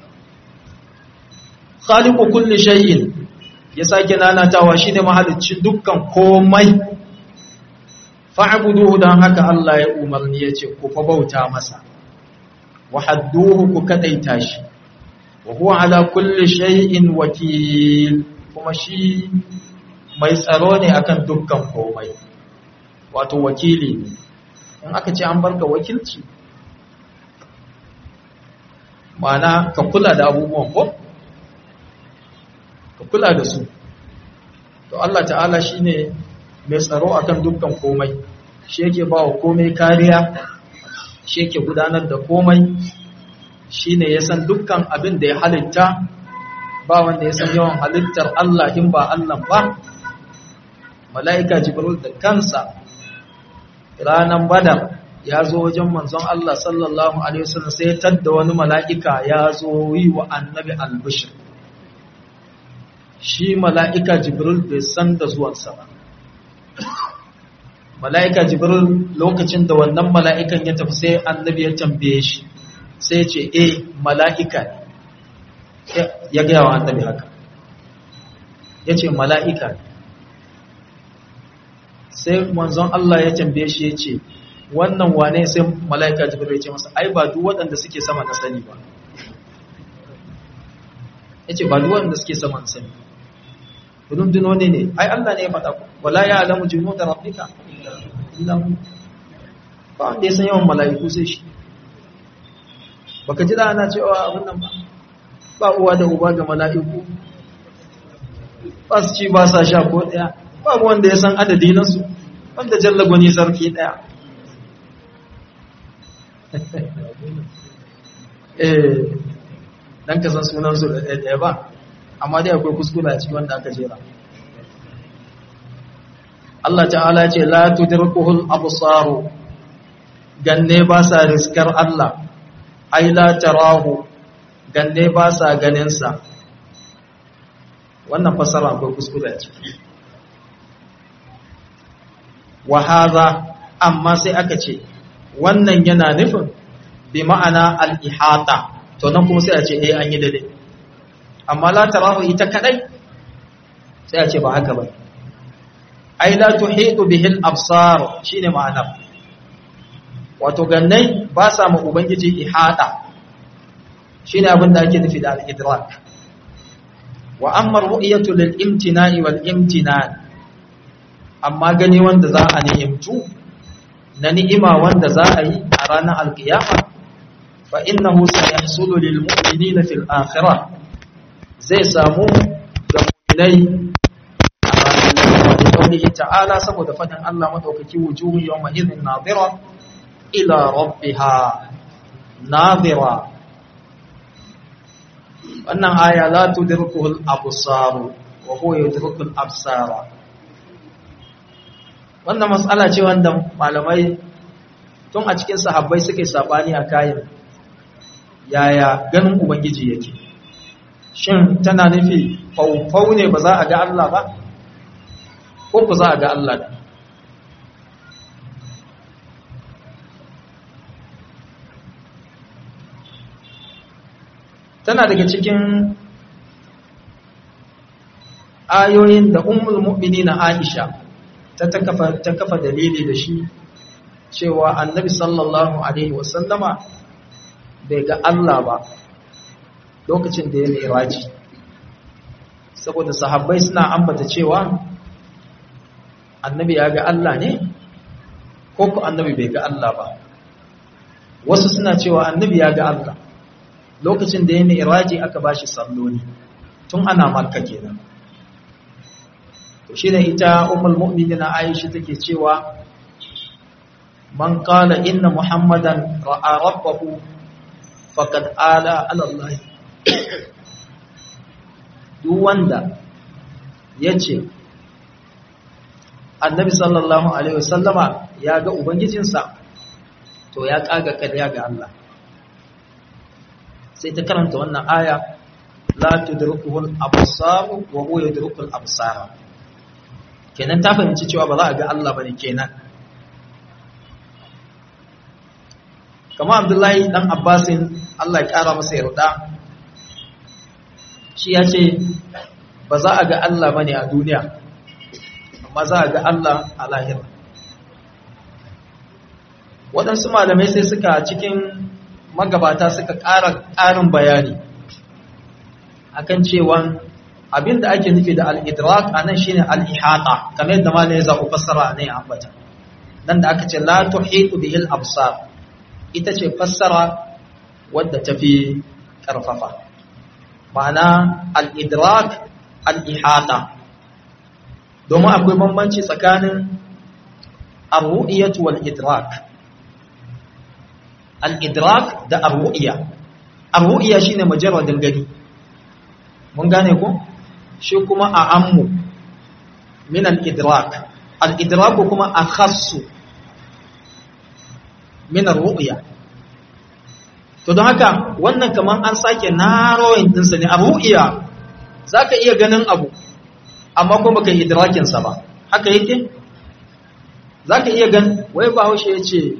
khaliqu kulli shay'in ya sake nanatawa shine mahaliccin dukkan komai fa'buduhu dan haka Allah ya umarni yace ku fa bauta masa wahadduhu ku kadaita shi wa huwa ala kulli shay'in wakil kuma shi mai tsaro ne akan dukkan komai wato wakili ne in aka ce an barka wakilci ma'ana ka kula da abubuwan ko ka kula da su to Allah ta'ala shine mai tsaro akan dukkan komai shi yake ba wa komai kariya shi yake gudanar da komai shine ya san dukkan abin da ya halitta ba wanda ya san yawan halittar Allah in ba Allah ba mala'ika jibril da kansa ranan badar ya zo wajen manzon Allah sallallahu alaihi wasallam sai ya tadda wani mala'ika ya zo yi wa annabi albishir shi mala'ika jibril bai san da zuwansa ba mala'ika jibril lokacin da wannan mala'ikan ya tafi sai annabi ya tambaye shi sai ce e mala'ika ne ya gaya wa annabi haka ya ce mala'ika ne sai manzon Allah ya tambaye shi ya ce wannan wane sai mala'ika jibril ya ce masa ai ba duk waɗanda suke sama na sani ba ya ce ba duk waɗanda suke sama na sani rundunoni ne ai Allah ne ya faɗa ku wala ya alamu junuda rabbika illa hu ba wanda ya san yawan mala'iku sai shi baka ji da ana cewa abin nan ba ba uwa da uba ga mala'iku ba su ci ba sa sha ko ɗaya babu wanda ya san adadi na su wanda jalla gwani sarki ɗaya eh dan ka san sunan su da ɗaya ba amma dai akwai kuskure a cikin wanda aka jera Allah ta'ala ce la tudrikuhul absaru ganne ba sa riskar Allah ai la tarahu ganne ba sa ganin sa wannan fasara akwai kuskure a ciki wa hadha amma sai aka ce wannan yana nufin bi ma'ana al-ihata to nan kuma sai a ce eh an yi dade amma la tarahu ita kadai sai a ce ba haka ba ai la tuhitu bihi al-absar shine ma'ana wato gannai ba sa mu ubangiji ihata shine abin da ake nufi da al-idrak wa amma ru'yatu lil imtina'i wal imtinan amma gani wanda za a ni'imtu na ni'ima wanda za a yi a ranar alkiyama fa innahu sayahsulu lil mu'minina fil akhirah zai samu ga mu'minai a ranar alkiyama ta'ala saboda fadin Allah madaukaki wujuhu yawma idhin nadira ila rabbiha nadira wannan aya la tudrikuhul absar wa huwa yudrikul absara wannan matsala ce wanda malamai tun a cikin sahabbai suke sabani a kayan yaya ganin ubangiji yake shin tana nufi faufau ne ba za a ga Allah ba ko ku za a ga Allah da tana daga cikin ayoyin da ummul mu'minina Aisha ta kafa ta kafa dalili da shi cewa annabi sallallahu alaihi wasallama bai ga Allah ba lokacin da ya miraji saboda sahabbai suna ambata cewa annabi ya ga Allah ne ko ku annabi bai ga Allah ba wasu suna cewa annabi ya ga Allah lokacin da ya miraji aka bashi salloli tun ana makka kenan to shi ne ita umul mu'minina aisha take cewa man qala inna muhammadan ra'a rabbahu faqad ala ala allah duk wanda yace annabi sallallahu alaihi wasallama ya ga ubangijinsa to ya kaga kariya ga Allah sai ta karanta wannan aya la tudrikuhu al-absar wa huwa yudrikul absara kenan ta fahimci cewa ba za a ga Allah bane kenan kama Abdullahi dan Abbasin Allah ya kara masa yarda shi ya ce ba za a ga Allah bane a duniya amma za a ga Allah a lahira waɗansu malamai sai suka cikin magabata suka ƙara ƙarin bayani akan cewa abin da ake nufi da al'idrak a nan shi ne al'ihata kamar yadda ma ne za ku fassara a nan ambata nan da aka ce la tuhitu bihil absar ita ce fassara wadda ta fi ƙarfafa ma'ana al'idrak al'ihata domin akwai bambanci tsakanin arru'iyatu wal idrak al-idrak da arru'iya arru'iya shine majarradin gani mun gane ko shi kuma a ammu min al-idrak al-idrak kuma akhassu min ar-ru'ya to don haka wannan kaman an sake narrowing din sa ne ar-ru'ya zaka iya ganin abu amma kuma baka idrakin sa ba haka yake zaka iya gan wai ba haushe yace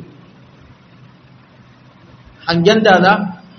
hangen dala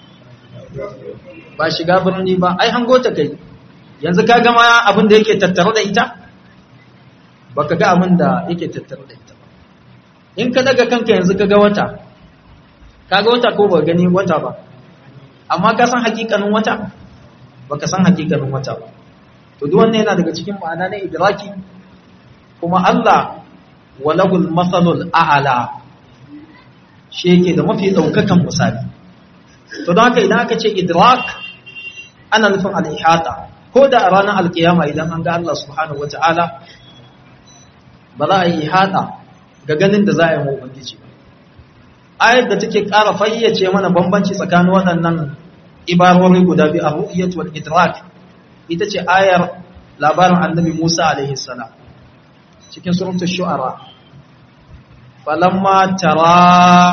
ba shiga birni ba ai hango ta kai yanzu ka gama abin da yake tattare da ita baka ga abin da yake tattare da ita in ka daga kanka yanzu ka ga wata ka ga wata ko ba gani wata ba amma ka san hakikanin wata baka san hakikanin wata ba to duk wannan yana daga cikin ma'ana na idraki kuma Allah walahul masalul a'la shi yake da mafi daukakan misali to don haka idan aka ce idrak ana nufin al-ihata ko da a ranar alkiyama idan an ga Allah subhanahu wata'ala ba za a yi ihata ga ganin da za a yi mu ubangiji ba ayar da take ƙara fayyace mana bambanci tsakanin waɗannan ibarori guda biyu a ru'iyat wal idrak ita ce ayar labarin annabi Musa alaihi salam cikin suratul shu'ara falamma tara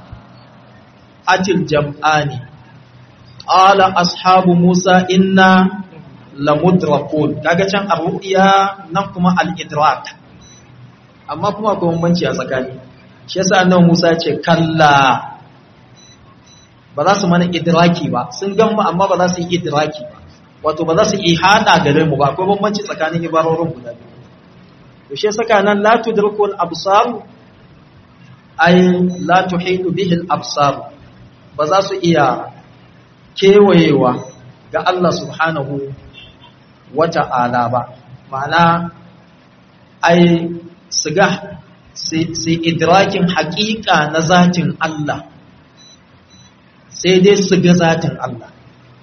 atil jam'ani qala ashabu Musa inna lamudrakun kaga can ar-ru'ya nan kuma al-idrak amma kuma akwai bambanci a tsakani shi yasa annabi Musa ya ce kalla ba za su mana idraki ba sun gan mu amma ba za su yi idraki ba wato ba za su yi hada gare mu ba akwai bambanci tsakanin ibarorin guda biyu to shi saka nan la tudrikul absar ay la tuhitu bihi al absar ba za su iya kewayewa ga Allah subhanahu wata'ala ba ma'ana ai su ga sai idrakin haƙiƙa na zatin Allah sai dai su ga zatin Allah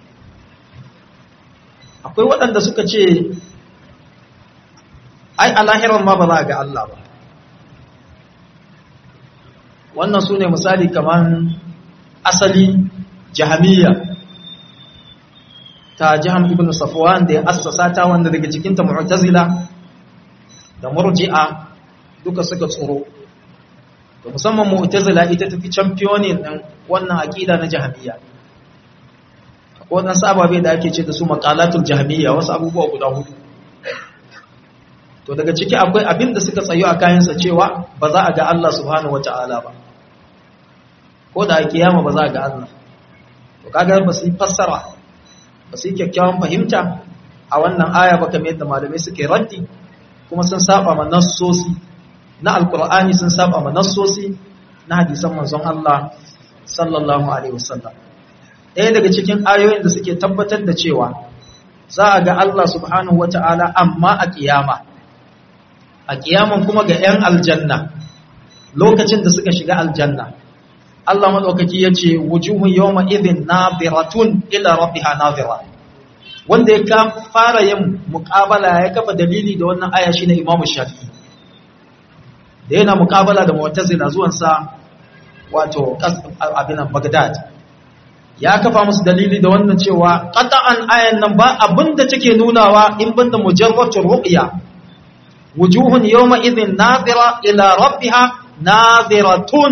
akwai waɗanda suka ce ai a lahirar ma ba za a ga Allah ba wannan su ne misali kamar asali jahamiyya ta jiham ibn safwan da ya assasa ta wanda daga cikinta mu'tazila da murji'a duka suka tsoro to musamman mu'tazila ita tafi championin din wannan aqida na jahamiyya akwai wadansu ababe da ake ce da su maqalatul jahamiyya wasu abubuwa guda hudu to daga ciki akwai abin da suka tsayo a kayansa cewa ba za a ga Allah subhanahu wata'ala ba ko da a kiyama ba za a ga Allah to kaga ba su yi fassara ba su yi kyakkyawan fahimta a wannan aya ba kamar yadda malamai suke raddi kuma sun saba ma nassosi na alkur'ani sun saba ma nassosi na hadisan manzon Allah sallallahu alaihi wasallam ɗaya daga cikin ayoyin da suke tabbatar da cewa za a ga Allah subhanahu wata'ala amma a kiyama a kiyaman kuma ga 'yan aljanna lokacin da suka shiga aljanna Allah madaukaki yace wujuhun yawma idhin nadiratun ila rabbiha nadira wanda ya ka fara yin muqabala ya kafa dalili da wannan aya shine Imam Shafi'i da yana muqabala da Mu'tazila zuwan sa wato abinan Baghdad ya kafa musu dalili da wannan cewa qata'an ayan nan ba abinda take nunawa in banda mujarratul ru'ya wujuhun yawma idhin nadira ila rabbiha nadiratun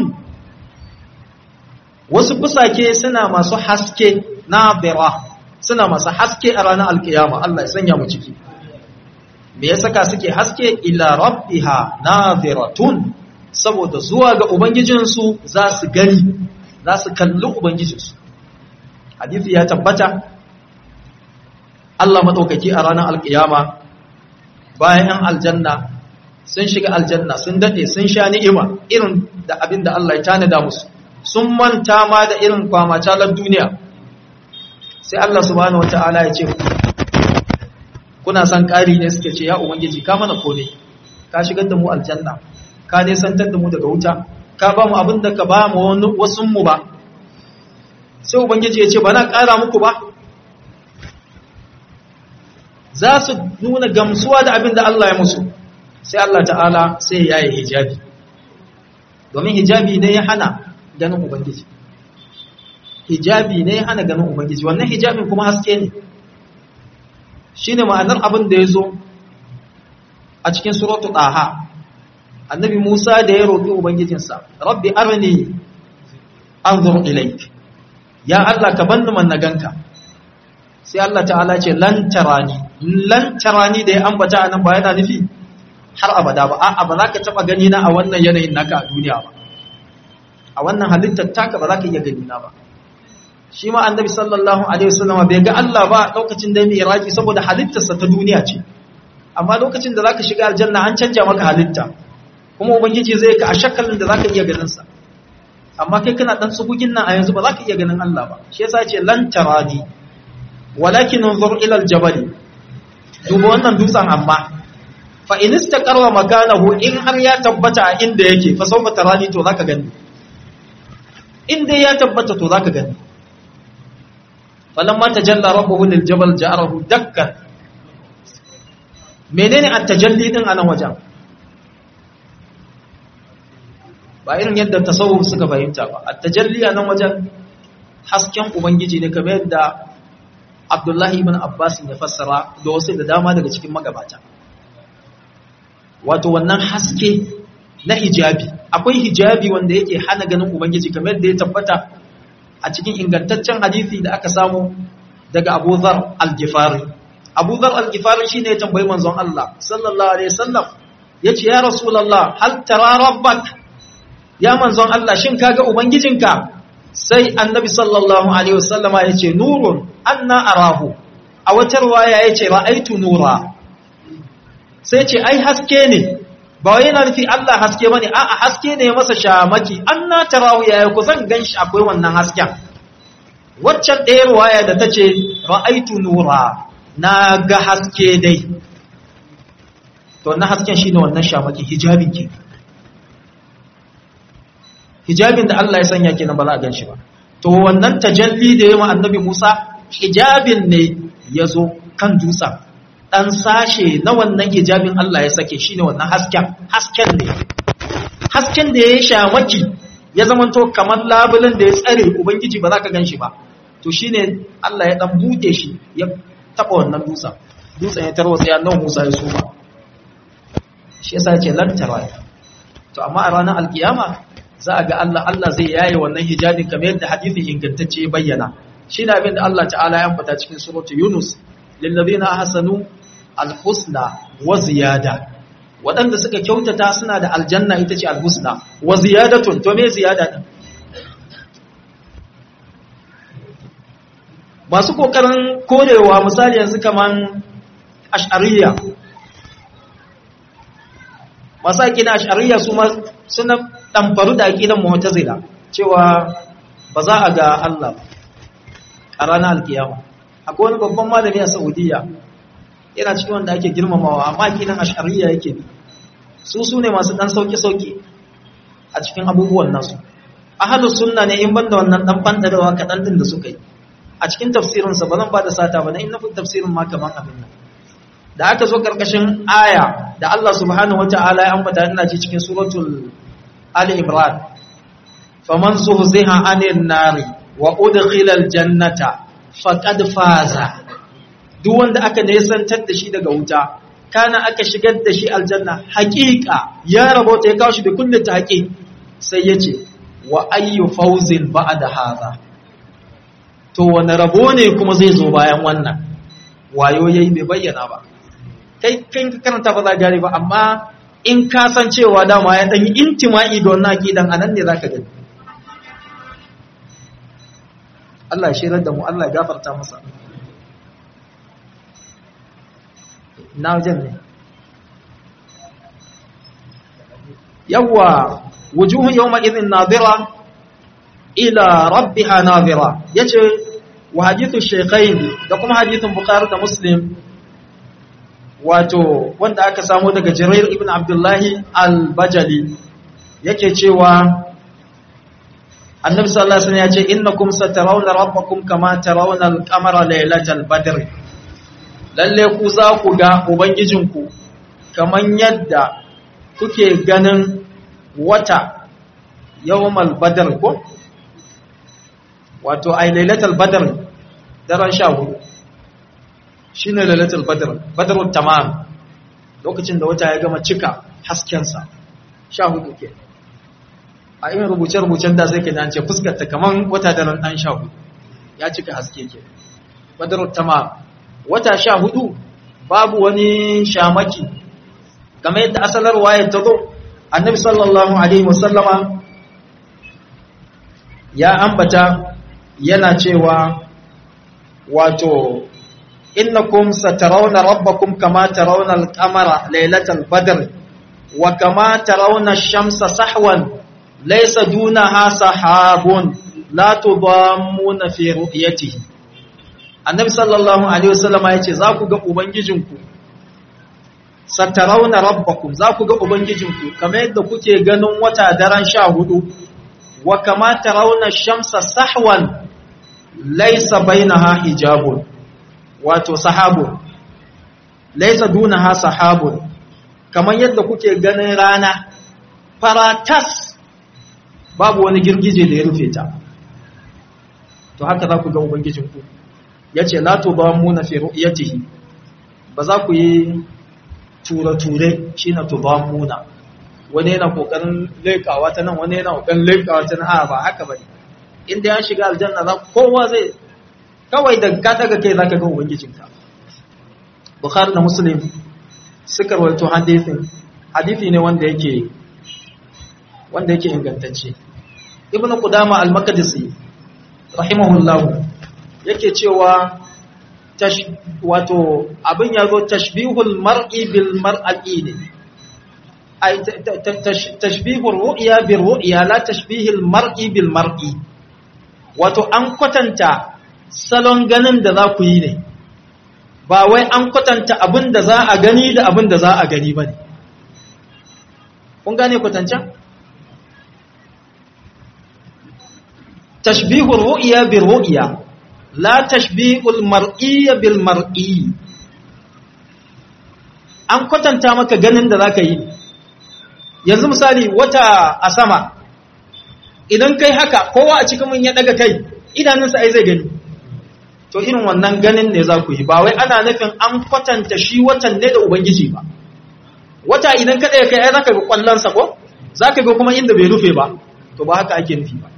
wasu fusake suna masu haske na bira suna masu haske a ranar alkiyama Allah ya sanya mu ciki me ya saka suke haske ila rabbiha nadiratun saboda zuwa ga ubangijinsu za su gani za su kalli ubangijinsu hadisi ya tabbata Allah madaukaki a ranar alkiyama bayan yan aljanna sun shiga aljanna sun dade sun sha ni'ima irin da abin da Allah ya tanada musu sun manta ma da irin kwamacalar duniya sai Allah subhanahu wata'ala ya ce kuna son ƙari ne suke ce ya ubangiji ka mana kone ka shigar da mu aljanna ka nesantar da mu daga wuta ka ba mu abin da ka ba mu wasun mu ba sai ubangiji ya ce ba na ƙara muku ba za su nuna gamsuwa da abin da Allah ya musu sai Allah ta'ala sai ya yi hijabi domin hijabi ne ya hana ganin Ubangiji. Hijabi ne hana ganin Ubangiji, wannan hijabin kuma haske ne. Shi ne ma'anar abin da ya zo a cikin suratu ɗaha, annabi Musa da ya roƙi Ubangijinsa, Rabbi arni an zuru ilaik, ya Allah ka banni man na ganka. Sai Allah ta'ala ce, lantarani, lantarani da ya ambata a nan ba yana nufi har abada ba, a'a ba za ka taɓa gani na a wannan yanayin naka a duniya ba. a wannan halittar taka ba za ka iya gani na ba shi ma annabi sallallahu alaihi wasallam bai ga Allah ba lokacin da mai iraki saboda halittarsa ta duniya ce amma lokacin da zaka shiga aljanna an canja maka halitta kuma ubangiji zai ka a shakalin da zaka iya ganin sa amma kai kana dan tsugugin nan a yanzu ba zaka iya ganin Allah ba shi yasa ce lan tarani walakin unzur ila aljabal duba wannan dutsen amma fa in istaqarra makanahu in har ya tabbata a inda yake fa sawfa tarani to zaka gani in dai ya tabbata to zaka gani falamma tajalla rabbuhu lil jabal ja'alahu dakkan menene at-tajalli din anan wajen ba irin yadda tasawuf suka fahimta ba at-tajalli anan wajen hasken ubangiji ne kamar yadda Abdullahi ibn Abbas ya fassara da wasu da dama daga cikin magabata wato wannan haske na hijabi akwai hijabi wanda yake hana ganin ubangiji kamar yadda ya tabbata a cikin ingantaccen hadisi da aka samu daga Abu Dharr al-Ghifari Abu Dharr al-Ghifari shine ya tambayi manzon Allah sallallahu alaihi wasallam yace ya rasulullah hal tara rabbak ya manzon Allah shin kaga ubangijinka sai annabi sallallahu alaihi wasallama yace nurun anna arahu a wata riwaya yace ra'aitu nura sai ce ai haske ne ba wai yana nufi Allah haske bane a'a haske ne masa shamaki anna tarahu yaya ku zan ganshi akwai wannan hasken waccan ɗaya riwaya da tace ra'aitu nura na ga haske dai to wannan hasken shine wannan shamaki hijabin ke hijabin da Allah ya sanya kenan ba za a ganshi ba to wannan tajalli da yayi annabi Musa hijabin ne yazo kan dutsen dan sashe na wannan hijabin Allah ya sake shine wannan hasken hasken ne hasken da ya shamaki ya zamanto kamar labulin da ya tsare ubangiji ba za ka ganshi ba to shine Allah ya dan bude shi ya taba wannan dutsen dutsen ya tarwatsa ya nan Musa ya suma shi yasa ya ce lan tara to amma a ranar alkiyama za a ga Allah Allah zai yaye wannan hijabin kamar yadda hadisin ingantacce ya bayyana shine abin da Allah ta'ala ya ambata cikin suratu Yunus lil ladina ahsanu alhusna wa ziyada waɗanda suka kyautata suna da aljanna ita ce alhusna wa ziyadatun to me ziyada din masu kokarin korewa misali yanzu kaman ash'ariyya masu aƙida ash'ariyya su ma suna ɗamfaru da aƙidan mu'tazila cewa ba za a ga Allah a ranar alkiyama akwai wani babban malami a Saudiya yana cikin wanda ake girmamawa amma aƙidan ash'ariyya yake bi su su ne masu ɗan sauƙi-sauƙi a cikin abubuwan nasu ahalus sunna ne in banda wannan ɗan ɓandarewa kaɗan ɗin da suka yi a cikin tafsirinsa ba zan ba da sata ba na in nufin tafsirin ma kaman abin nan da aka zo ƙarƙashin aya da Allah subhanahu wata'ala ya ambata ina ji cikin suratul Ali Imran faman zuhziha 'anil nari wa udkhila aljannata faqad faza duk wanda aka nesantar da shi daga wuta kana aka shigar da shi aljanna haƙiƙa ya rabota ya kawo shi da kullum ta haƙi sai yace wa ayyu fawzin ba'da hadha to wani rabo ne kuma zai zo bayan wannan wayo yayi bai bayyana ba kai kai ka karanta ba za gane ba amma in ka san cewa dama ya dan yi intima'i da wannan aqidan anan ne zaka gani Allah ya shirar da mu Allah ya gafarta masa na wajen ne yawwa wujuhun yawma idhin nadira ila rabbiha nadira yace wa hadithu shaykhain da kuma hadithun bukhari da muslim wato wanda aka samu daga Jirair ibn Abdullahi al-Bajali yake cewa Annabi sallallahu alaihi wasallam ya ce innakum satarawna rabbakum kama tarawna al-qamara laylatal badr lalle ku za ku ga ubangijinku kaman yadda kuke ganin wata yawmal badr ko wato ay laylatal badr daren 14 shi ne lalatul badar badarun tamam lokacin da wata ya gama cika haskensa sha hudu ke a irin rubuce-rubucen da sai ke nan ce fuskarta kamar wata daren ɗan sha hudu ya cika haske ke badarun tamam wata sha hudu babu wani shamaki game yadda asalar waye ta zo annabi sallallahu alaihi wasallama ya ambata yana cewa wato إنكم سترون ربكم كما ترون القمر ليلة البدر وكما ترون الشمس سحوا ليس دونها سحاب لا تضامون في رؤيته النبي صلى الله عليه وسلم yace za ku ga ubangijinku satarauna rabbakum za ku ga ubangijinku kamar yadda kuke ganin wata daren 14 wa kama tarawna shamsa sahwan laysa bainaha hijabun wato sahabun laisa dunaha sahabun kamar yadda kuke ganin rana faratas babu wani girgije da ya rufe ta to haka za ku ga ubangijinku yace la tudamuna fi ru'yatihi ba za ku yi ture-ture shine tudamuna wani yana kokarin lekawa ta nan wani yana kokarin lekawa ta nan a ba haka bane inda ya shiga aljanna za kowa zai kawai da ka daga kai zaka ga ubangijinka bukhari da muslim suka rawaito hadisin hadisi ne wanda yake wanda yake ingantacce ibn qudama al-maqdisi rahimahullah yake cewa wato abin yazo tashbihul mar'i bil mar'ati ne ay tashbihur ru'ya bir ru'ya la tashbihul mar'i bil mar'i wato an kwatanta salon ganin da za ku yi ne ba wai an kwatanta abin da za a gani da abin da za a gani ba ne kun gane kwatancan tashbihur ru'ya bir ru'ya la tashbihul mar'iyya bil mar'i an kwatanta maka ganin da zaka yi yanzu misali wata a sama idan kai haka kowa a cikin mun ya daga kai idanunsa ai zai gani to irin wannan ganin ne za ku yi ba wai ana nufin an kwatanta shi watan ne da ubangiji ba wata idan ka ɗaya kai ai zaka ga kwallonsa ko zaka ga kuma inda bai rufe ba to ba haka ake nufi ba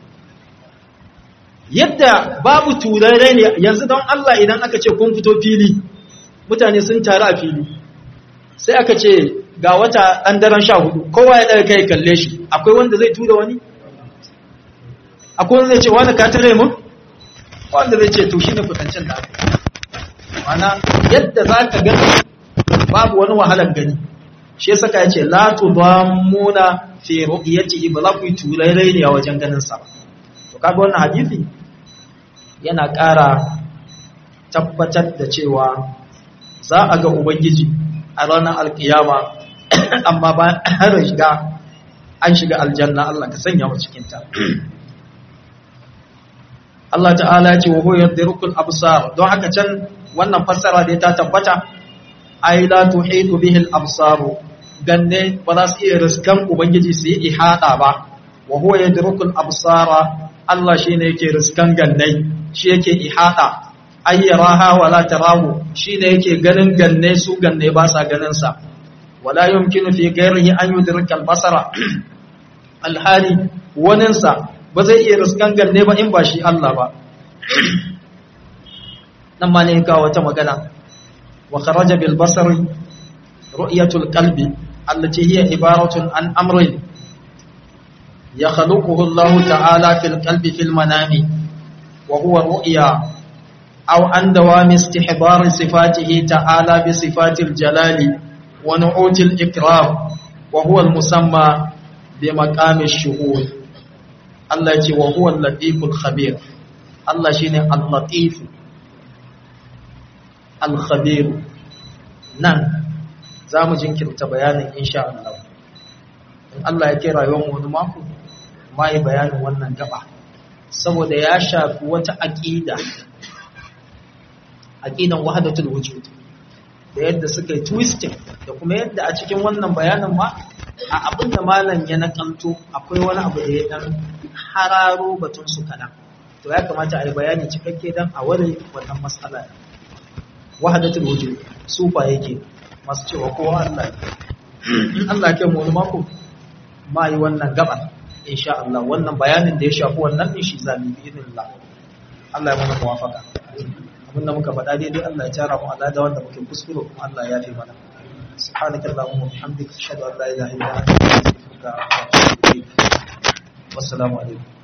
yadda babu turare ne yanzu don Allah idan aka ce kun fito fili mutane sun taru a fili sai aka ce ga wata ɗan daren sha hudu kowa ya ɗaga kai kalle shi akwai wanda zai tura wani akwai wanda zai ce wani ka tare mu wanda zai ce to shi ne kutancin da aka mana yadda za ka gani babu wani wahalar gani shi yasa ka ce la tudammuna fi ru'yatihi ba za ku yi turare ne a wajen ganin sa to kaga wannan hadisi yana ƙara tabbatar da cewa za a ga ubangiji a ranar alkiyama amma ba an shiga an shiga aljanna Allah ka sanya mu cikin ta Allah ta'ala ya ce wa huwa yadrukul absar don haka can wannan fassara da ta tabbata ai la tuhitu bihi al absar ganne ba za su iya riskan ubangiji su yi ihada ba wa huwa yadrukul absara Allah shine yake riskan gannai shi yake ihada ay yaraha wala tarahu shine yake ganin ganne su ganne ba sa ganin sa wala yumkinu fi ghairihi an yudrika al basara alhali waninsa ba zai iya riskan ganne ba in ba shi Allah ba nan ma ne ga wata magana wa kharaja bil basari ru'yatul qalbi allati hiya ibaratun an amrin yakhluquhu Allah ta'ala fil qalbi fil manami wa huwa ru'ya aw an dawami istihbar sifatihi ta'ala bi sifatil jalali wa nu'util ikram wa huwa al musamma bi maqami shuhud Allah ya ce wa huwa al-latiful khabir Allah shine al-latif al-khabir nan zamu jinkirta bayanin insha Allah in Allah ya kai rayuwar mu wani mako mai bayanin wannan gaba saboda ya shafi wata aqida aqidan wahdatul wujud da yadda suka yi twisting da kuma yadda a cikin wannan bayanin ma a abin da malam ya nakalto akwai wani abu da ya dan hararo batun su kanan to ya kamata a yi bayani cikakke dan a wani wannan matsala wahadatul wujud sufa yake masu cewa kowa Allah in Allah ke mu wani mako ma yi wannan gaba insha Allah wannan bayanin da ya shafi wannan din shi zamu bi idinillah Allah ya mana muwafaka abinda muka faɗa daidai Allah ya tara mu Allah da wanda muke kuskure kuma Allah ya yafe mana سبحانك اللهم وبحمدك اشهد ان لا اله الا انت استغفرك واتوب اليك والسلام عليكم